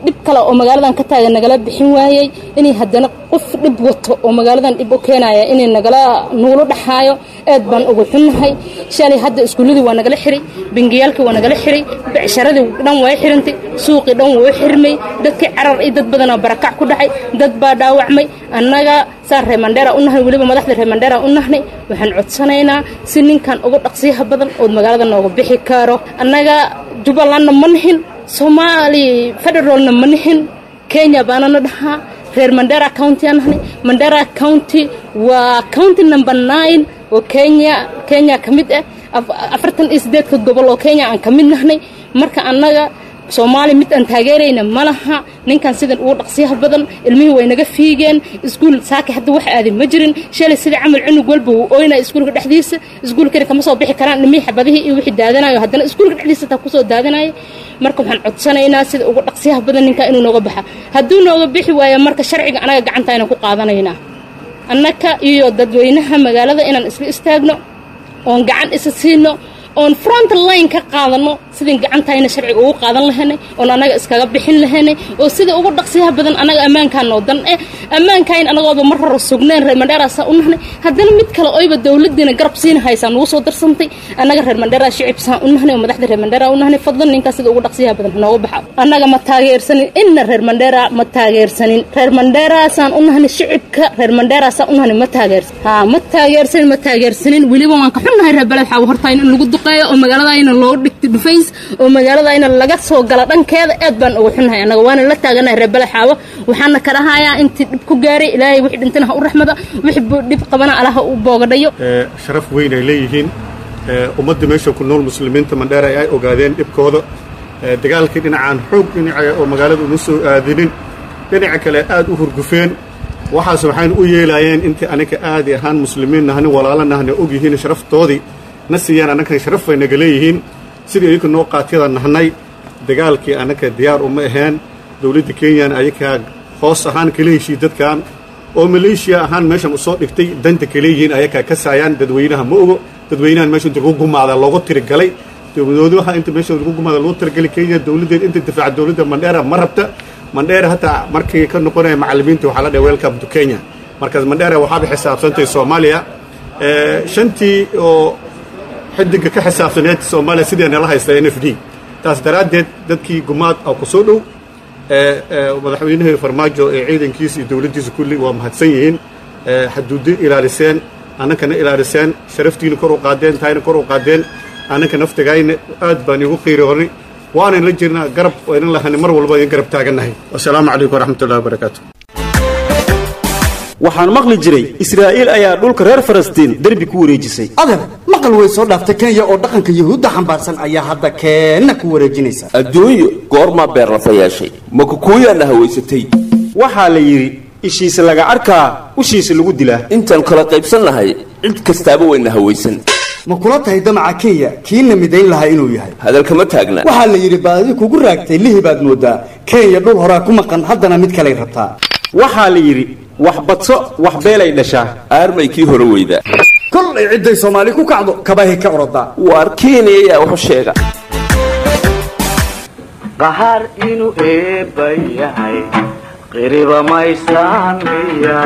dhib kale oo magaaladan ka taagan nagala bixin waayey inay haddana qof dhib wato oo magaaladan dhib u keenaya inay nagala nuulo dhaxaayo aad baan ugu xunnahay shalay hadda iskuulladii waa nagala xiray bangiyaalkii waa nagala xiray becsharadii dhan waa xirantay suuqii dhan waa xirmay dadkii carar iyo dad badanaa barakac ku dhacay dad baa dhaawacmay annaga saan reer mandheera u nahay weliba madaxda reer mandheera u nahnay waxaan codsanaynaa si ninkan uga dhaqsiyaha badan ood magaalada nooga bixi karo annaga jubbalandna ma nihin soomaali federaalna ma nihin kenya baanana dhahaa reer mandera county aan nahnay mandera county waa county number nine oo kenya kenya ka mid ah afartan iyo siddeedka gobol oo kenya aan ka mid nahnay marka annaga soomaali mid aan taageerayna ma laha ninkan sidan ugu dhaqsiyaha badan ilmihii way naga fiigeen iskuul saaki hadda wax aaday ma jirin shalay sida camal cunug walba wuu ooynaya iskuulka dhexdiisa iskuulkani kama soo bixi karaan ilmihii xabadihii iyo wixii daadanayo haddana iskuulka dhexdiisa taa kusoo daadanaya marka waxaan codsanaynaa sida ugu dhaqsiyaha badan ninkan inuu nooga baxa hadduu nooga bixi waayo marka sharciga anaga gacanta aynan ku qaadanaynaa annaka iyo dadweynaha magaalada inaan isla istaagno oon gacan isa siino oon front line ka qaadano sidii gacantayna sharciga ugu qaadan lahaynay oon annaga iskaga bixin lahaynay oo sida ugu dhaqsiyaha badan annaga ammaankaanoo dan eh ammaankayn annagooba mar hore sugneen reer mandheeraasaa u nahnay haddana mid kale oyba dowladiina garab siina haysaa nugu soo darsantay annaga reer mandheeraa shicibsaan u nahnay oo madaxda reer mandheeraa u nahnay fadlan ninkaas sida ugu dhaqsiyaha badan nooga baxa annaga ma taageersanin inna reer mandheeraa ma taageersanin reer mandheeraasaan u nahnay shicibka reer mandheeraasaan u nahnay ma taageersan haa ma taageersanin ma taageersanin weliba waan ka xunnahay reer beled waxaa hortaa in lagu oo magaaladayna loo dhigta dhufays oo magaaladayna laga soo gala dhankeeda aad baan uga xunnahay annaga waana la taaganahay reer balaxaawo waxaana ka dhahayaa intii dhib ku gaaray ilaahay wixii dhintana ha u raxmado wixii dhib qabana allaha u boogadhayo sharaf weyn ay leeyihiin ummadda meesha ku nool muslimiinta mandheera ay ogaadeen dhibkooda dagaalkii dhinacaan xoog dhinaca oo magaalada uma soo aadinin dhinaca kale aad u hurgufeen waxaas waxaynu u yeelaayeen intii aniga aadi ahaan muslimiin nahni walaalo nahni og yihiin sharaftoodii na siiyaan annakan sharaf bay naga leeyihiin sidii ayaka noo qaatiyada nahnay dagaalkii annaka diyaar uma aheen dowladda kenyana ayakaa hoos ahaan kala heshii dadkan oo maleeshiya ahaan meeshan usoo dhigtay danta kaleeyihiin ayakaa ka saayaan dadweynaha ma ogo dadweynahan meesha inta lagu gumaada loogu tirigalay dowladuha inta meesha lagu gumaada loogu tirigalay kenya dowladdeed inta difaaca dowladda mandheera ma rabta mandheera hataa markii ka noqonaya macallimiinta waxaa la dhahay welcome to kenya markaas mandheera waxaaba xisaabsantay soomaaliya shantii oo xidiga ka xisaabsaneed soomaaliya sidii nala haysta n f d taas daraaddeed dadkii gumaad oo ku soo dhow madaxweynihii farmaajo ee ciidankiisa iyo dowladdiisa kulli waa mahadsan yihiin xaduuddo ilaaliseen annakana ilaaliseen sharaftiina kor u qaadeen tahayna kor u qaadeen annaka naftigayna aad baan igu qiiroonay waanan la jirnaa garab waynan lahani mar walba idin garab taagannahay wasalaamu calaykum waraxmatullahi wabarakaatu waxaan maqli jiray israa'iil ayaa dhulka reer falastiin derbi ku wareejisay adeer maqal way soo dhaaftay kenya oo dhaqanka yuhuudda xambaarsan ayaa hadda keenna ku wareejinaysa adduunyo goormaa beerlafa yeeshay ma kukuuyaana hawaysatay waxaa la yidhi ishiisa laga arkaa ushiisa lagu dilaa intaan kala qaybsan nahay cid kastaaba wayna hawaysan ma kula tahay damaca kenya kiina midayn lahaa inuu yahay hadalkama taagna waxaa la yidhi baadi kugu raagtay lihi baad moodaa kenya dhul horaa ku maqan haddana mid kalay rabtaa waxaa la yidhi wax badso wax beelay dhashaa aarmay kii hore weyda kollay cidday soomaali ku kacdo kabahay ka orodaa waar kenya ayaa waxu sheega qahaar inuu eebba yahay qiriba maysaan miya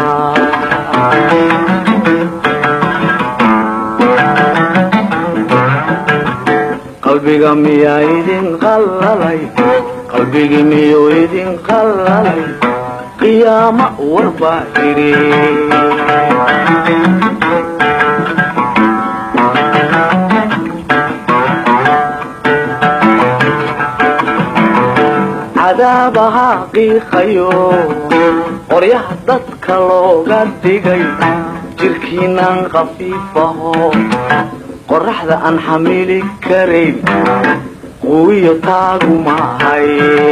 qalbiga miyaa idin qallalay qalbigii miyuu idin qallalay qiyaama warbaa idhi cadaabaha qiiqayo qoryaha dadka looga dhigay jirkiinaan khafiifaho qorraxda aan xamili karayn quwiyo taagu maahay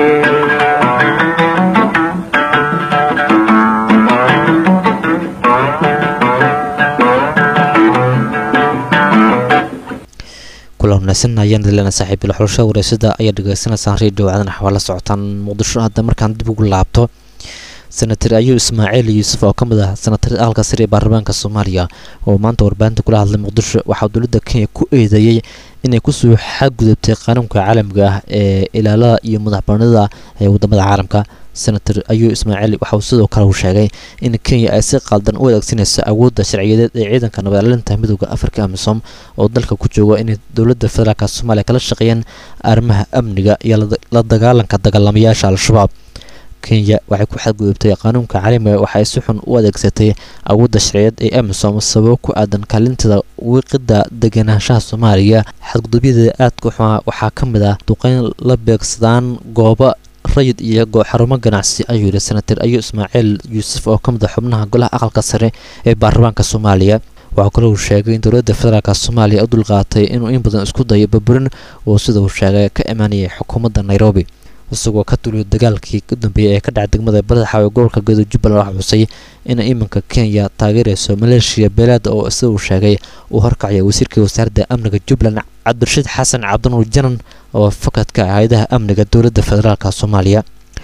kula wanaagsan ayaan dilana saaxiibil xulasha wareysada ayaa dhegeysanaysaan radio caadan xawaala socotaan muqdisho hadda markaan dib ugu laabto senatar ayuu ismaaciil yuusuf oo ka mid ah senatar aalka sare ee baarlamaanka soomaaliya oo maanta warbaahinta kula hadlay muqdisho waxaa dowladda kenya ku eedeeyey inay kusoo xadgudubtay qanuunka caalamiga ah ee ilaalada iyo madaxbanida ee wadamada caalamka senator ayuu ismaaciil waxa uu sidoo kale uu sheegay in kenya ay si qaldan u adeegsanayso awoodda sharciyadeed ee ciidanka nabadcelinta midooda afrika amisom oo dalka ku jooga inay dowladda federaalk soomaaliya kala shaqeeyaan arrimaha amniga iyo la dagaalanka dagaalamayaasha al-shabaab kenya waxay ku xadgudubtay qanuunka caalamiga waxa ay si xun u adeegsatay awoodda sharciyeed ee amisom sababo ku aadan kaalintada wiiqida deganaanshaha soomaaliya xadgudubyada aadka xuma waxaa ka mid ah duqeyn la beegsadaan goobo rayid iyo xarumo ganacsi ayuu yidhi senator ayuu ismaaciil yuusuf oo ka mid a xubnaha golaha aqalka sare ee baarlamaanka soomaaliya waxaa kale uu sheegay in dowladda federaalk soomaaliya u dulqaatay inuu in badan isku dayo baburin oo sida uu sheegay ka imaanayay xukuumadda nairobi isagoo ka duliyo dagaalkii u dambeeyay ee ka dhacay degmada badaxa ee gobolka gedo jubbaland waxaa xusay in iminka kenya taageerayso maleeshiya beelaada oo sida uu sheegay uu horkacaya wasiirka wasaaradda amniga jubbaland cabdirashiid xasan cabdinuur janan oo fakadka ah hay-adaha amniga dowladda federaalk soomaaliya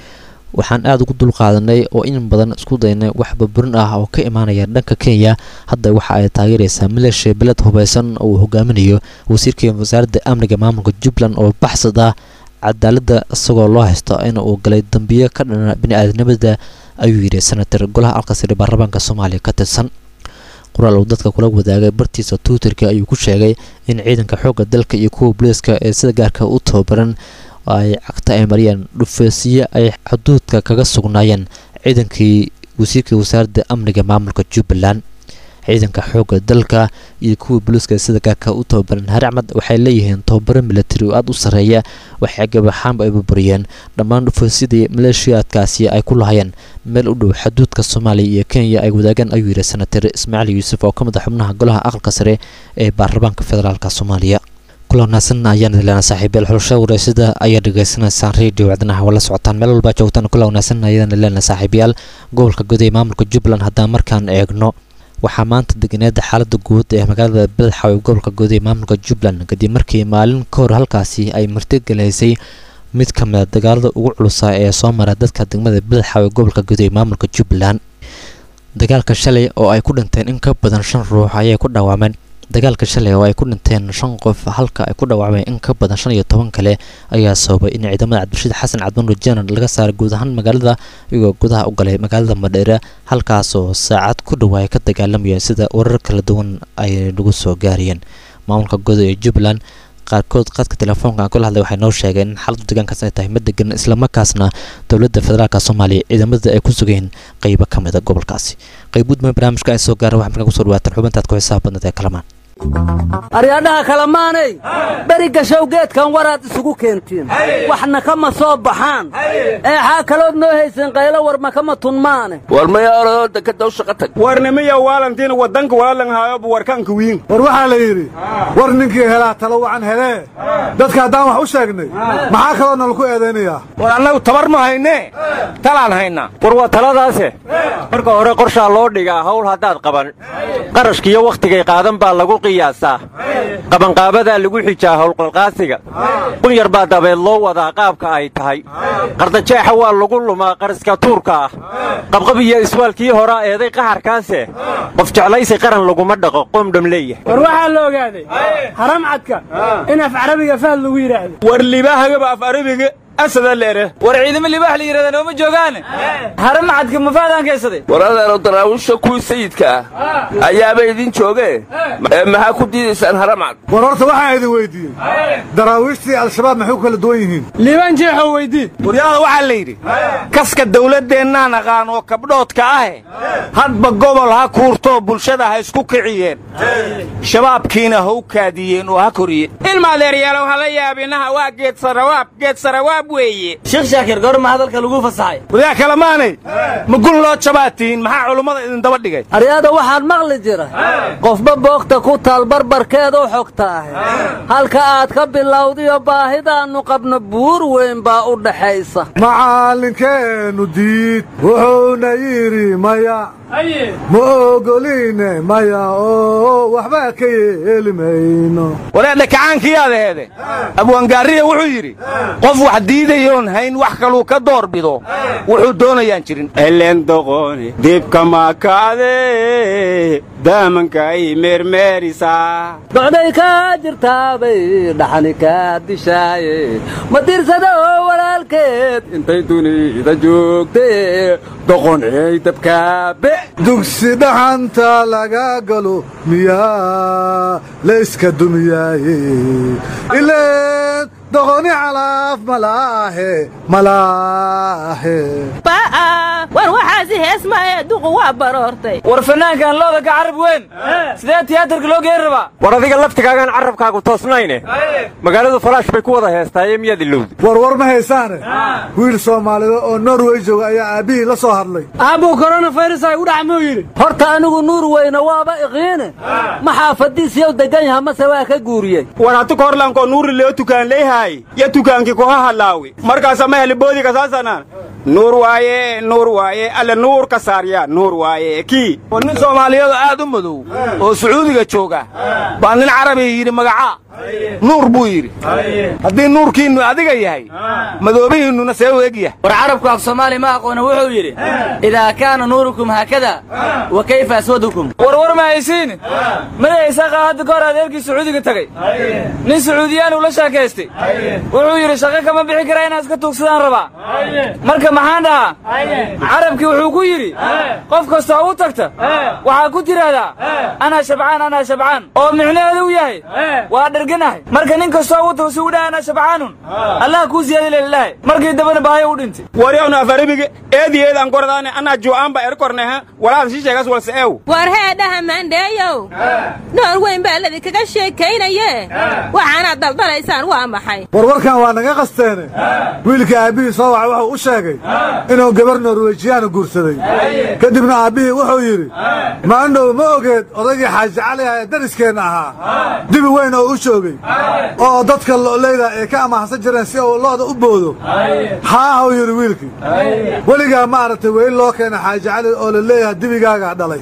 waxaan aada ugu dulqaadanay oo in badan isku daynay wax baburin ah oo ka imaanaya dhanka kenya hadda waxa ay taageeraysaa maleeshiya beled hubeysan oo uu hogaaminayo wasiirka wasaaradda amniga maamulka jubbaland oo baxsad ah cadaaladda isagoo loo haysto in uu galay dambiyo ka dhana bini-aadnimada ayuu yidhi senator golaha alkasiri baarlamaanka soomaaliya ka tirsan qoraal uu dadka kula wadaagay bartiisa twitterka ayuu ku sheegay in ciidanka xoogga dalka iyo kuwa booliiska ee sida gaarka u tababaran ay cagta ay mariyeen dhufeesiyo ay xuduudka kaga sugnaayeen ciidankii wasiirka wasaaradda amniga maamulka jubbaland ciidanka xoogga dalka iyo kuwa booliiska ee sida gaarka u tababaran haracmad waxay leeyihiin tababaro militari oo aada u sarreeya waxay gabaxaanba ay burburiyeen dhammaan dhufeesyadii maleeshiyaadkaasi ay ku lahayeen meel u dhow xaduudka soomaaliya iyo kenya ay wadaagaan ayuu yidhi senator ismaaciil yuusuf oo ka mid a xubnaha golaha aqalka sare ee baarlamaanka federaalk soomaaliya kula wanaagsan ayaan idilana saaxiibyaal xulasha wareysada ayaa dhegaysanaysaan radio wacdanaha waa la socotaan meel walbaa joogtaan kula wanaagsan ayaan idilana saaxiibyaal gobolka guud ee maamulka jubbaland haddaan markaan eegno waxaa maanta deganeeda xaalada guud ee magaalada badaxaw ee gobolka guud ee maamulka jubbaland kadib markii maalin ka hor halkaasi ay martigelaysay mid ka mid a dagaalada ugu culusaa ee soo mara dadka degmada badaxaw ee gobolka guud ee maamulka jubbaland dagaalka shalay oo ay ku dhinteen in ka badan shan ruux ayay ku dhawaameen dagaalka shalay oo ay ku dhinteen shan qof halka ay ku dhawaacmeen in ka badan shan iyo toban kale ayaa sababay in ciidamada cabdirashiid xasan cabdinuur janan laga saaray guud ahaan magaalada iyagoo gudaha u galay magaalada madheere halkaasoo saacad ku dhow ay ka dagaalamayeen sida warar kala duwan ay nagu soo gaarayeen maamulka guud ee jubbaland qaarkood qadka telefoonka aan kula hadlay waxay noo sheegeen in xaaladu deegaankaas ay tahay mid degan islamarkaasna dowladda federaalk soomaaliya ciidamada ay ku sugeen qeybo ka mid a gobolkaasi qayb gudma barnaamijka ay soo gaara waxaa markaa kusoo dhawaataan xubintaad ku xisaab badnad ee kalamaan aryadhaha kalamaanay beri gashow geedkan waraad isugu keentiin waxna kama soo baxaan eexaa kalood noo haysan qaylo warma kama tunmaane war maya orodoo dekedaw shaqa tag warnimiya waalantiin wadanka walaalan haayobu warkaanka wiin war waxaa la yidhi war ninkii helaa talo wacan helee dadka haddaan wax u sheegnay maxaa kaloo nalaku eedaynayaa war annagu tabar ma haynee talaan haynaa war waa taladaase marka hore qorshaa loo dhigaa hawl haddaad qaban qarashkiiyo wakhtigay qaadan baa lagu qiyaasaa qabanqaabadaa lagu xijaa howlqalqaasiga qunyar baa dabeed loo wadaa qaabka ay tahay qardajeexa waa lagu lumaa qariska tuurka ah qabqab iyo iswaalkii horaa eeday qaharkaase qof jeclaysi qaran laguma dhaqo qoomdham leeyahay war waxaa la ogaaday haram cadka in af carabiga fahad lagu yidhaahdo war libaahagaba af arabiga asada leere war ciidamo libaax la yidhahda nooma joogaane haram cadka mafaadaan kaysaday war adeero daraawiisha kuwii sayidka ah ayaaba idin joogee ee maxaa ku diidaysaan haramcad war horta waxaan idin weyddiiyey daraawiishtii al-shabaab maxay ku kala duwan yihiin liibaan jeexoo weydii waryaada waxaa la yidhi kaska dawladdeennaan aqaan oo kabdhoodka ahe hadba gobol ha kuurtoo bulshada ha isku kiciyeen shabaabkiina ha u kaadiyeen oo ha koriyeen ilmaadeeryaalow hala yaabinaha waa geed sarawaab geed sarawaab weeye sheekh shaakir goorma hadalka lagu fasaxay wadaa kalamaanay ma gun loo jabaatiin maxaa culummada idin daba dhigay aryada waxaan maqli jira qofba boogta ku taal barbarkeeda u xogta ahe halka aad ka bilowdiyo baahidaannu qabno buur weyn baa u dhaxaysa macallinkeennu diid wuxuuna yidhi maya ma ogoline maya oo waxba ka yeeli mayno walaadha kacaankiyaad aheede abwaangaariya wuxuu yidhi qof wax diidayoon hayn wax kaluu ka door bido wuxuu doonayaan jirin elen doqoni dibka makaade daamankai meermeerisaa docday kaa jirtaabay dhaxani kaa dishaaye ma dirsada oo walaalkeed intay dunida joogtee doqoney dabkaabe dugsi dhaxanta laga galo miyaa la iska dumiyaaye ileen doqoni calaaf malaahe malaahe war waxaasi heesmaaye duqu waa baroortay war fanaankan looda ka carab weyn sidee tiyaatarka loo geen rabaa war adiga laftigaagaan carrabkaagu toosnayne magaaladu falaash bay ku wada heestaaye miyaad ilowda warwar ma haysaane wiil soomaalida oo norway jooga ayaa aabbihii la soo hadlay aabbuu koronafayras ay u dhaca muu yidhi horta anigu nuur weyne waaba iqiine ma xaafadiisiyow degan yaha mase waa ka guuriyey war hatu korlanko nuuri leo tukaan leeyahay ya tukaankii koha hadlaawi markaasa ma heli boodiga saasanaan nuur waaye nuur waaye alle nuur ka saarya nuur waaye kii war nin soomaaliyadu aad u madow oo sacuudiga jooga baa nin carabiga yidhi magacaa nuur buu yidhi haddii nuurkiinnu adiga yahay madoobihiinnuna see u egyahay war carabku af soomaali ma aqoona wuxuu yidhi idaa kaana nuurukum haakada wa kayfa aswadukum war war ma haysiin madahaysaaqaa hadda ka hor adeerkii sacuudiga tegey nin sacuudiyaan uu la sheekaystay wuxuu yidhi shaqo kama bixi karaa inaan iska tuugsadaan rabaa marka maxaan dhahaa carabkii wuxuu ku yidhi qof kastoo u tagta waxaa ku tidhaahdaa anaa shabcaan anaa shabcaan oo micnaheedu u yahay waa dherganahay marka nin kastoo u tago si u dhaha anaa shabcaanun allah kuu siyaadi lelilahay markii dambana baayo u dhintay waryawna afaribige eedi eed aan kordaane anaa jo'aanba erkorneha walaad sii sheegas walse eew war heedhaha maandheeyow noor weyn baa ladinkaga sheekaynaye waxaanaad daldalaysaan waa maxay warwarkan waa naga qasteene wiilka aabbihii soo waxa wuxuu u sheegay inuu gabar norwejiyaana guursaday kadibna aabbihii wuxuu yidhi maandhow ma ogeed odaygii xaaji caliha ee dariskeenna ahaa dibi weyn oo u joogay oo dadka lo'leyda ay ka amaahansan jireen si uu lo'da u boodo haahuu yidhi wiilkii weligaa ma aragtay weyn loo keena xaaji cali oo la leeyahay dibigaagaa dhalay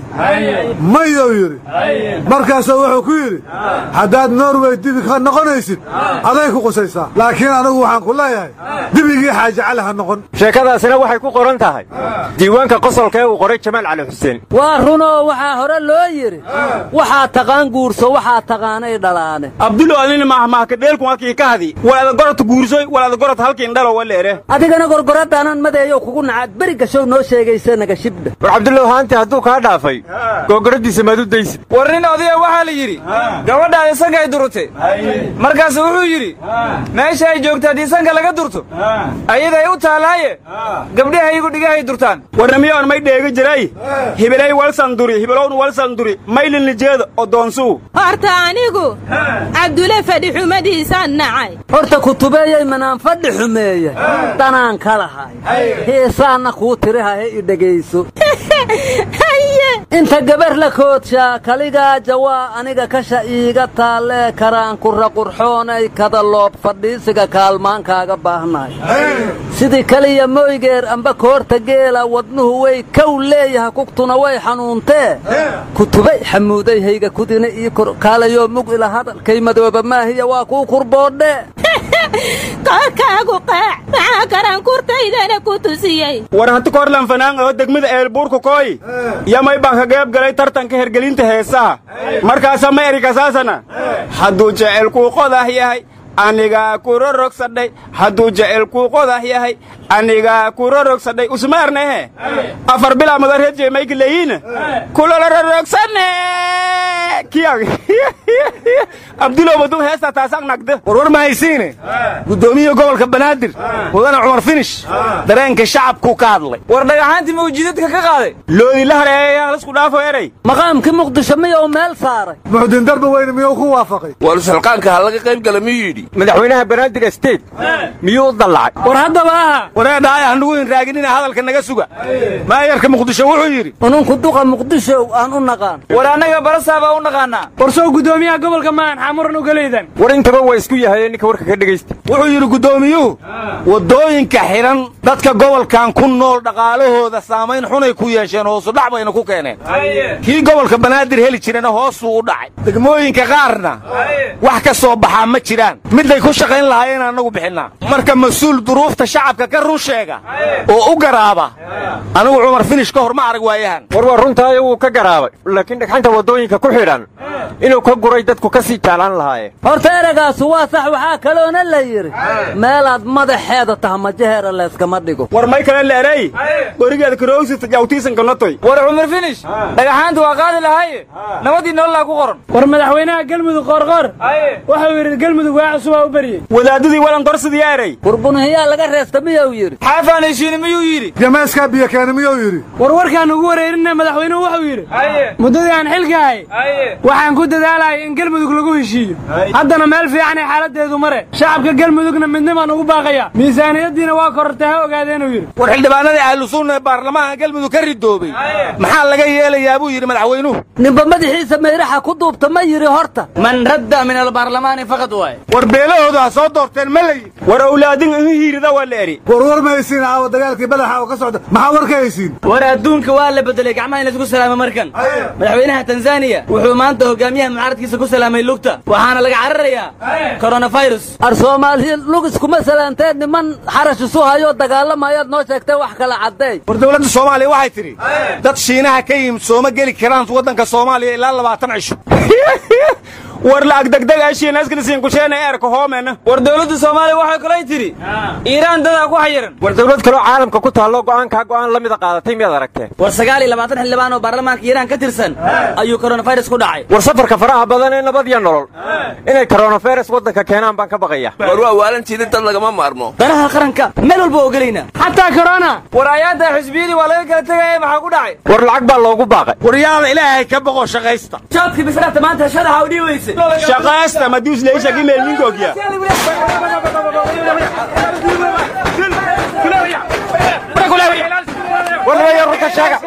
mayou yidhi markaasuu wuxuu ku yidhi haddaad norway dibi ka noqonaysid aday ku qusaysaa laakiin anigu waxaan ku leeyahay dibigii xaaji cali ha noqon sheekadaasina waxay ku qoran tahay diiwaanka qosolka ee uu qoray jamaal cali xuseen waa runoo waxaa hore loo yidhi waxaa taqaan guurso waxaa taqaanay dhalaane abdulo adina mahmahka dheelkun halkii ka hadi walaada gorod guursoy walaada gorod halkiin dhalo waleere adigana gorgoradaanan madeeyow kugu nacaad beri gashow noo sheegaysa naga shibdha war cabdullow haanti hadduu kaa dhaafay googoradiisa maad u daysid war nin odaya waxaa la yidhi gabadhaadi sanka ay durutay markaasu wuxuu yidhi meesha ay joogta haddii sanka laga durto ayaday u taalaaye gabdhaha iyagu dhigahay durtaan warnamiyoon may dheega jiray hibilay walsanduri hibilowna walsanduri maylin lijeeda oo doonsuu horta anigu cabdule fadhi xumadiisaan nacay horta kutubeeyey manaan fadhi xumeeye danaan ka lahay heesaanna kuu tirihahe i dhegayso inta gabar la koodshaa kaligaa jawaa aniga kasha iiga taallee karaan kura qurxoonay kada loob fadhiisiga kaalmaankaaga baahnahay sidii kaliya moygeer amba koorta geela wadnuhu way kow leeyaha kugtuna way xanuuntee kutubay xamuuday hayga kudina ii kor kaalayoo mug ila hadalkay madooba maahiya waa kuu kurboodhe koorkaagu qaac maxaa karaan kurtaydana ku tusiyey war hanti korlan fanaan oo degmada eelbuurka kooy yamay baan ka qayb galay tartanka hergelinta heesaha markaasa ma erikasaasana hadduu jecelkuu qodah yahay anigaa kuro rogsadhay hadduu jecelkuu qodah yahay anigaa kuro rogsadhay usmaarnehe afar bilaa madareedjee mayka leeyiina kulolororogsane kiyag abdulow baduu heestaa taasaq nagda warwar ma haysiine guddoomiyaha gobolka banaadir mudane cumar finish dareenka shacabkuu ka hadlay war dhagaxaantii mawjidadka ka qaaday loodi la hareeya lasku dhaafo eray maqaamkii muqdisho miyuu meel saaray muxdin darba weyne miyuu ku waafaqay war sulqaanka ha laga qayb gala miyuu yidhi madaxweynaha banaadir state miyuu u dallacay war haddaba aha wareedhaay hanugu inraaginina hadalka naga suga maayarka muqdisho wuxuu yidhi ununku duqa muqdisho aan u naqaan war annaga barasaabaa u naqaanaa war soo guddoomiyaha gobolka maan xamuran ugalaydan war intaba waa isku yahay ninka warka ka dhegaysta wuxuu yidhi guddoomiyuhu waddooyinka xidhan dadka gobolkan ku nool dhaqaalahooda saamayn xunay ku yeesheen hoosudhac bayna ku keeneen kii gobolka banaadir heli jirana hoosuu u dhacay degmooyinka qaarna wax ka soo baxaa ma jiraan midday ku shaqayn lahaayeen annagu bixinnaa marka mas-uul duruufta shacabka ka run sheega oo u garaaba anigu cumar finish ka hor ma arag waayahan war waa runtaayo wuu ka garaabay laakiin dhagxanta waddooyinka ku xidhan inuu ka guray dadku ka sii jaalaan lahaayeen horta ereygaasu waa sax waxaa kaloona la yidhi meelaad madaxeeda taha majaheera layskama dhigo war may kale leerey gorigeeda karowsita jawtiisanka notoy war cumar finish dhagaxaanta waa qaadi lahaye nabadii nololaa ku qoran war madaxweynaha galmudug qoorqoor wuxuu yidhi galmudug waa cusubaa u beriyey wadaadadii walan dorsidii erey warbunahiyaa laga reesta miyuu yidhi xaafaan heshiini miyuu yidhi jameeskaa biyo keena miyuu yidhi war warkaan ugu wareerinna madaxweynuhu wuxuu yidhi muddadii aan xilka ahay waxaan ku dadaalayay in galmudug lagu heshiiyo haddana meel fiicanay xaaladeedu mare shacabka galmudugna midnimaan ugu baaqaya miisaaniyaddiina waa korortay ha ogaadeenuu yidhi war xildhibaanadii ahlu sunna ee baarlamaanka galmudug ka ridoobay maxaa laga yeelayaa buu yidhi madaxweynuhu ninba madaxiisa mayraxa ku duubta ma yidhi horta man radda min albaarlamaani faqad waaye war beelahoodu ha soo doorteen ma layi war awlaadin ihi hiirida waa la eri war war ma haysiin aawa dagaalkii badaxa oo ka socda maxaa war ka haysiin war adduunka waa la bedelay gacmaha in laisku salaamo markan madaxweynaha tanzaniya wuxuu maanta hogaamiyaha mucaaradkiisa ku salaamay lugta waxaana laga cararayaa koronafirus ar soomaaliya lug iskuma salaanteen niman xarash isu hayoo dagaalamayaad noo sheegtay wax kala caddeey war dowladda soomaaliya waxay tidhi dad shiinaha ka yimid sooma geli karaan waddanka soomaaliya ilaa labaatan cisho war la'ag degdeg ashiinasknisiin kusheena eerka hoomena war dowladda soomaaliya waxay kalay tidhi iiraan dadaa ku xayiran war dawlad kaloo caalamka ku taallo go'aankaa go'aan la mida qaadatay miyaad aragteen war sagaal iyo labaatan xildhibaan oo baarlamaanka iiraan ka tirsan ayuu koronafirus ku dhacay war safarka faraha badan ee nabad iyo nolol inay koronafirus waddanka keenaan baan ka baqaya war waa waalantiidin dad lagama maarmo danaha qaranka meel walba ogelaynaa xataa korona war ayaadda xisbiyadii waa laga kala tegaya maxaa ku dhacay war lacag baa loogu baaqay war yaala ilaahay ka boqo shaqaysta jaadkii bisraafta maanta shadaxa u dhiibaysa shaqaasta maduus leisha gimeelninkogya warnaya runta sheega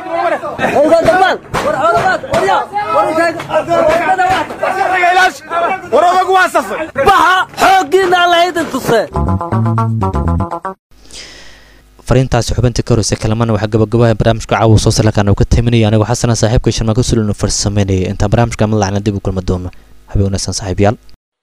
war odagu waa safay baxa xooggiina allahaydin tuse fariintaasi xubinta ka horeysa kalamana waxaa gabagabaha barnaamijka caawa soo salakaan uu ka taminaya anigoo xasana saaxiibka sharmaan ka sulinu farsameynaya intaan barnaamijka madlacna dib u kulma doono habeen wanaagsan saaxiibayaal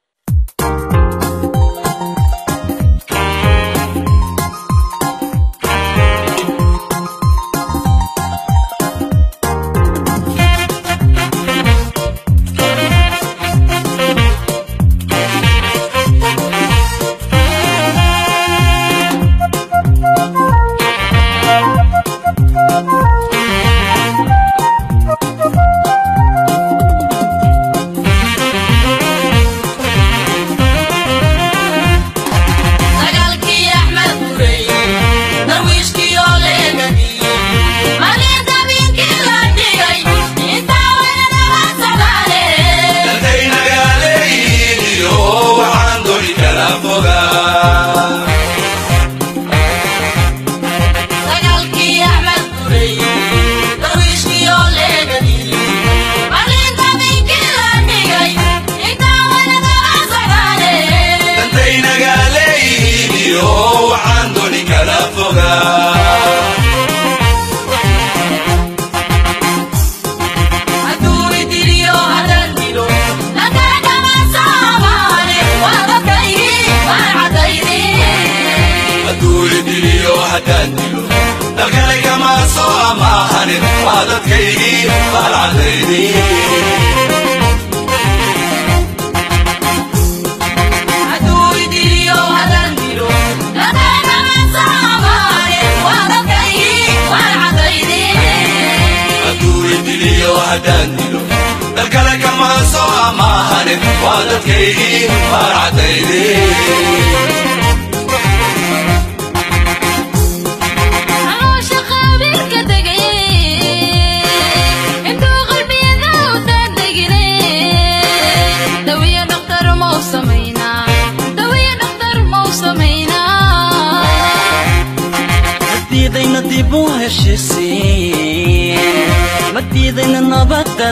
madiidayna nabadda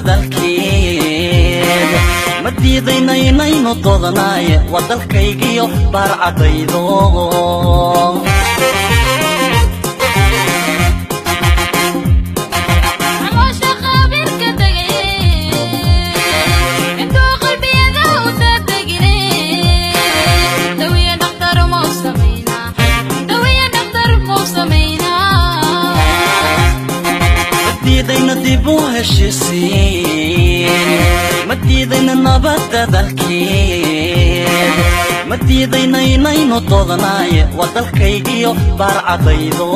dalkeed ma diidayna inaynu doodanaye waa dalkaygiyo baarcadaydo heshiisiin ma diidayna nabadda dalkeed ma diidayna inaynu doodnaaye waa dalkaygiyo baarcadaydo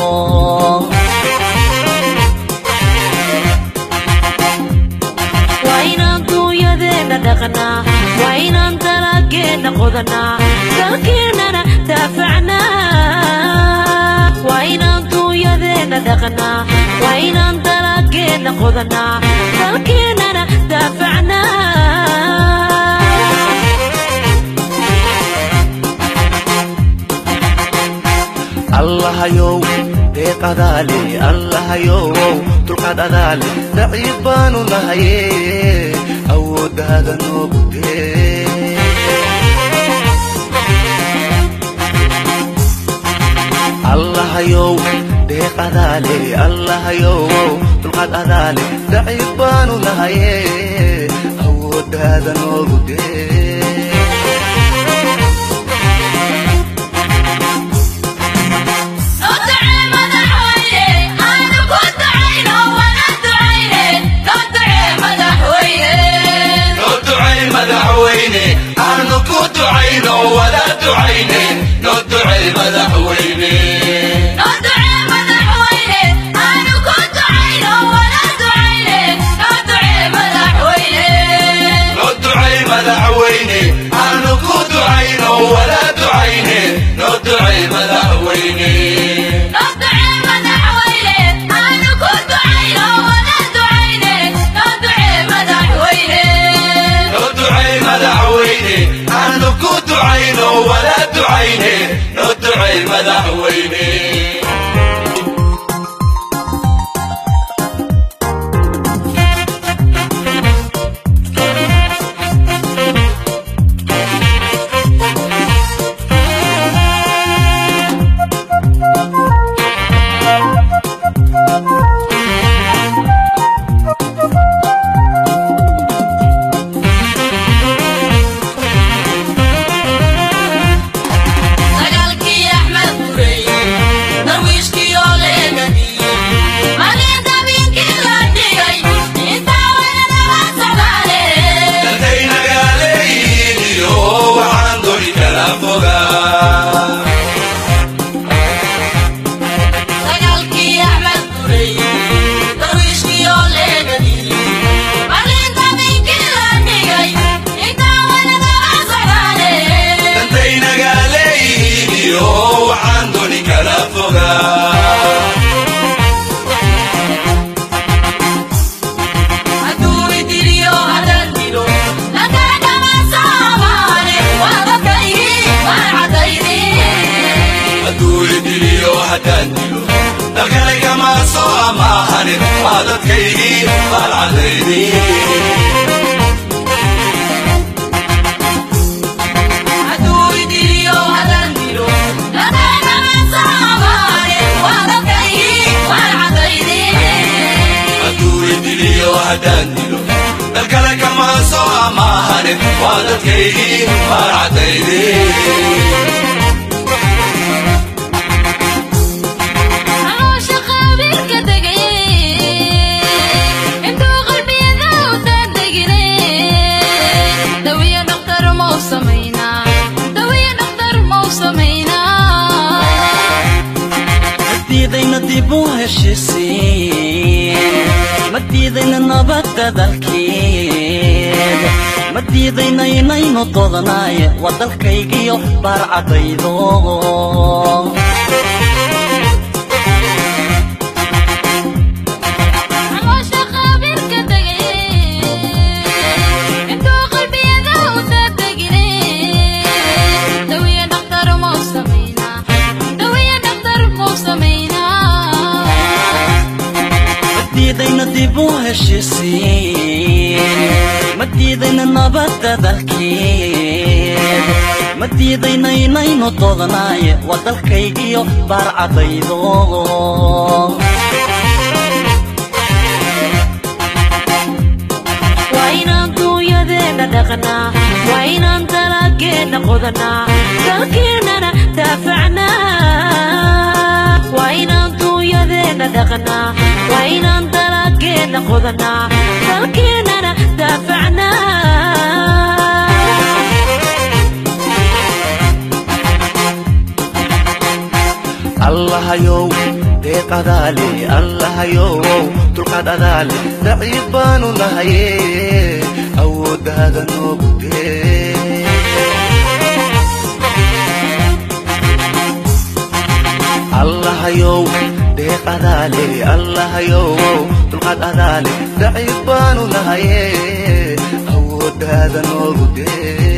waa inaan duunyadeenna dhaqnaa waa inaan dalageenna qodanaa dalkeennana daafacnaa waa inaan duunyadeenna dhaqnaa waa inaan dalageenna qodanaa dalkeennana daafacnaa allahayow deeq adaale allahayow dulqaad adaale daciif baanu nahaye awooddaada noogu dee allahayow deeq adaale allahayow dulqaad adaale daciif baanu nahaye awooddaada noogu dee madaxweyne aanu ku ducayno wada ducayne noo ducey madaxweyne noo ducey madaxweyne aanu ku ducayno wada ducayne noo ducey madaxweyne noo ducey madaxweyne aanu ku ducayno wada ducayne noo ducey madaxweyne dantay nagaaleeyihiin iyo waxaan doni kala fogaa dantay nagaaleeyihiin iyo waxaan doni kala fogaa hadduu idiliyo haddaan dilo dalkale kama soo amaahanin waa dadkaygii baalcadaydi hadduu idiliyo haddaan dilo dalkale kama soo amaahanin waa dadkaygii baalcadaydi diidayna dib u heshiisiin ma diidayna nabadda dalkeed ma diidayna inaynu doodnaaye waa dalkaygiyo baarcadaydo diidayna dib u heshiisiin ma diidayna nabadda dalkeed ma diidayna inaynu doodnaaye waa dalkaygiyo baarcadaydo waa inaan duunyadeenna dhaqnaa waa inaan dalageenna qodanaa dalkeennana daafacnaa waa inaan duunyadeenna dhaqnaa waa inaan dalageenna geedna qodanaa dalkeennana daafacnaa allahayow deeqadaale allahayow dulqaad adaale daciif baanu nahaye awooddaada noogu dee allahayow deeqadaale allahayow dulqaad adaale daciif baanu nahaye awooddaada noogu dee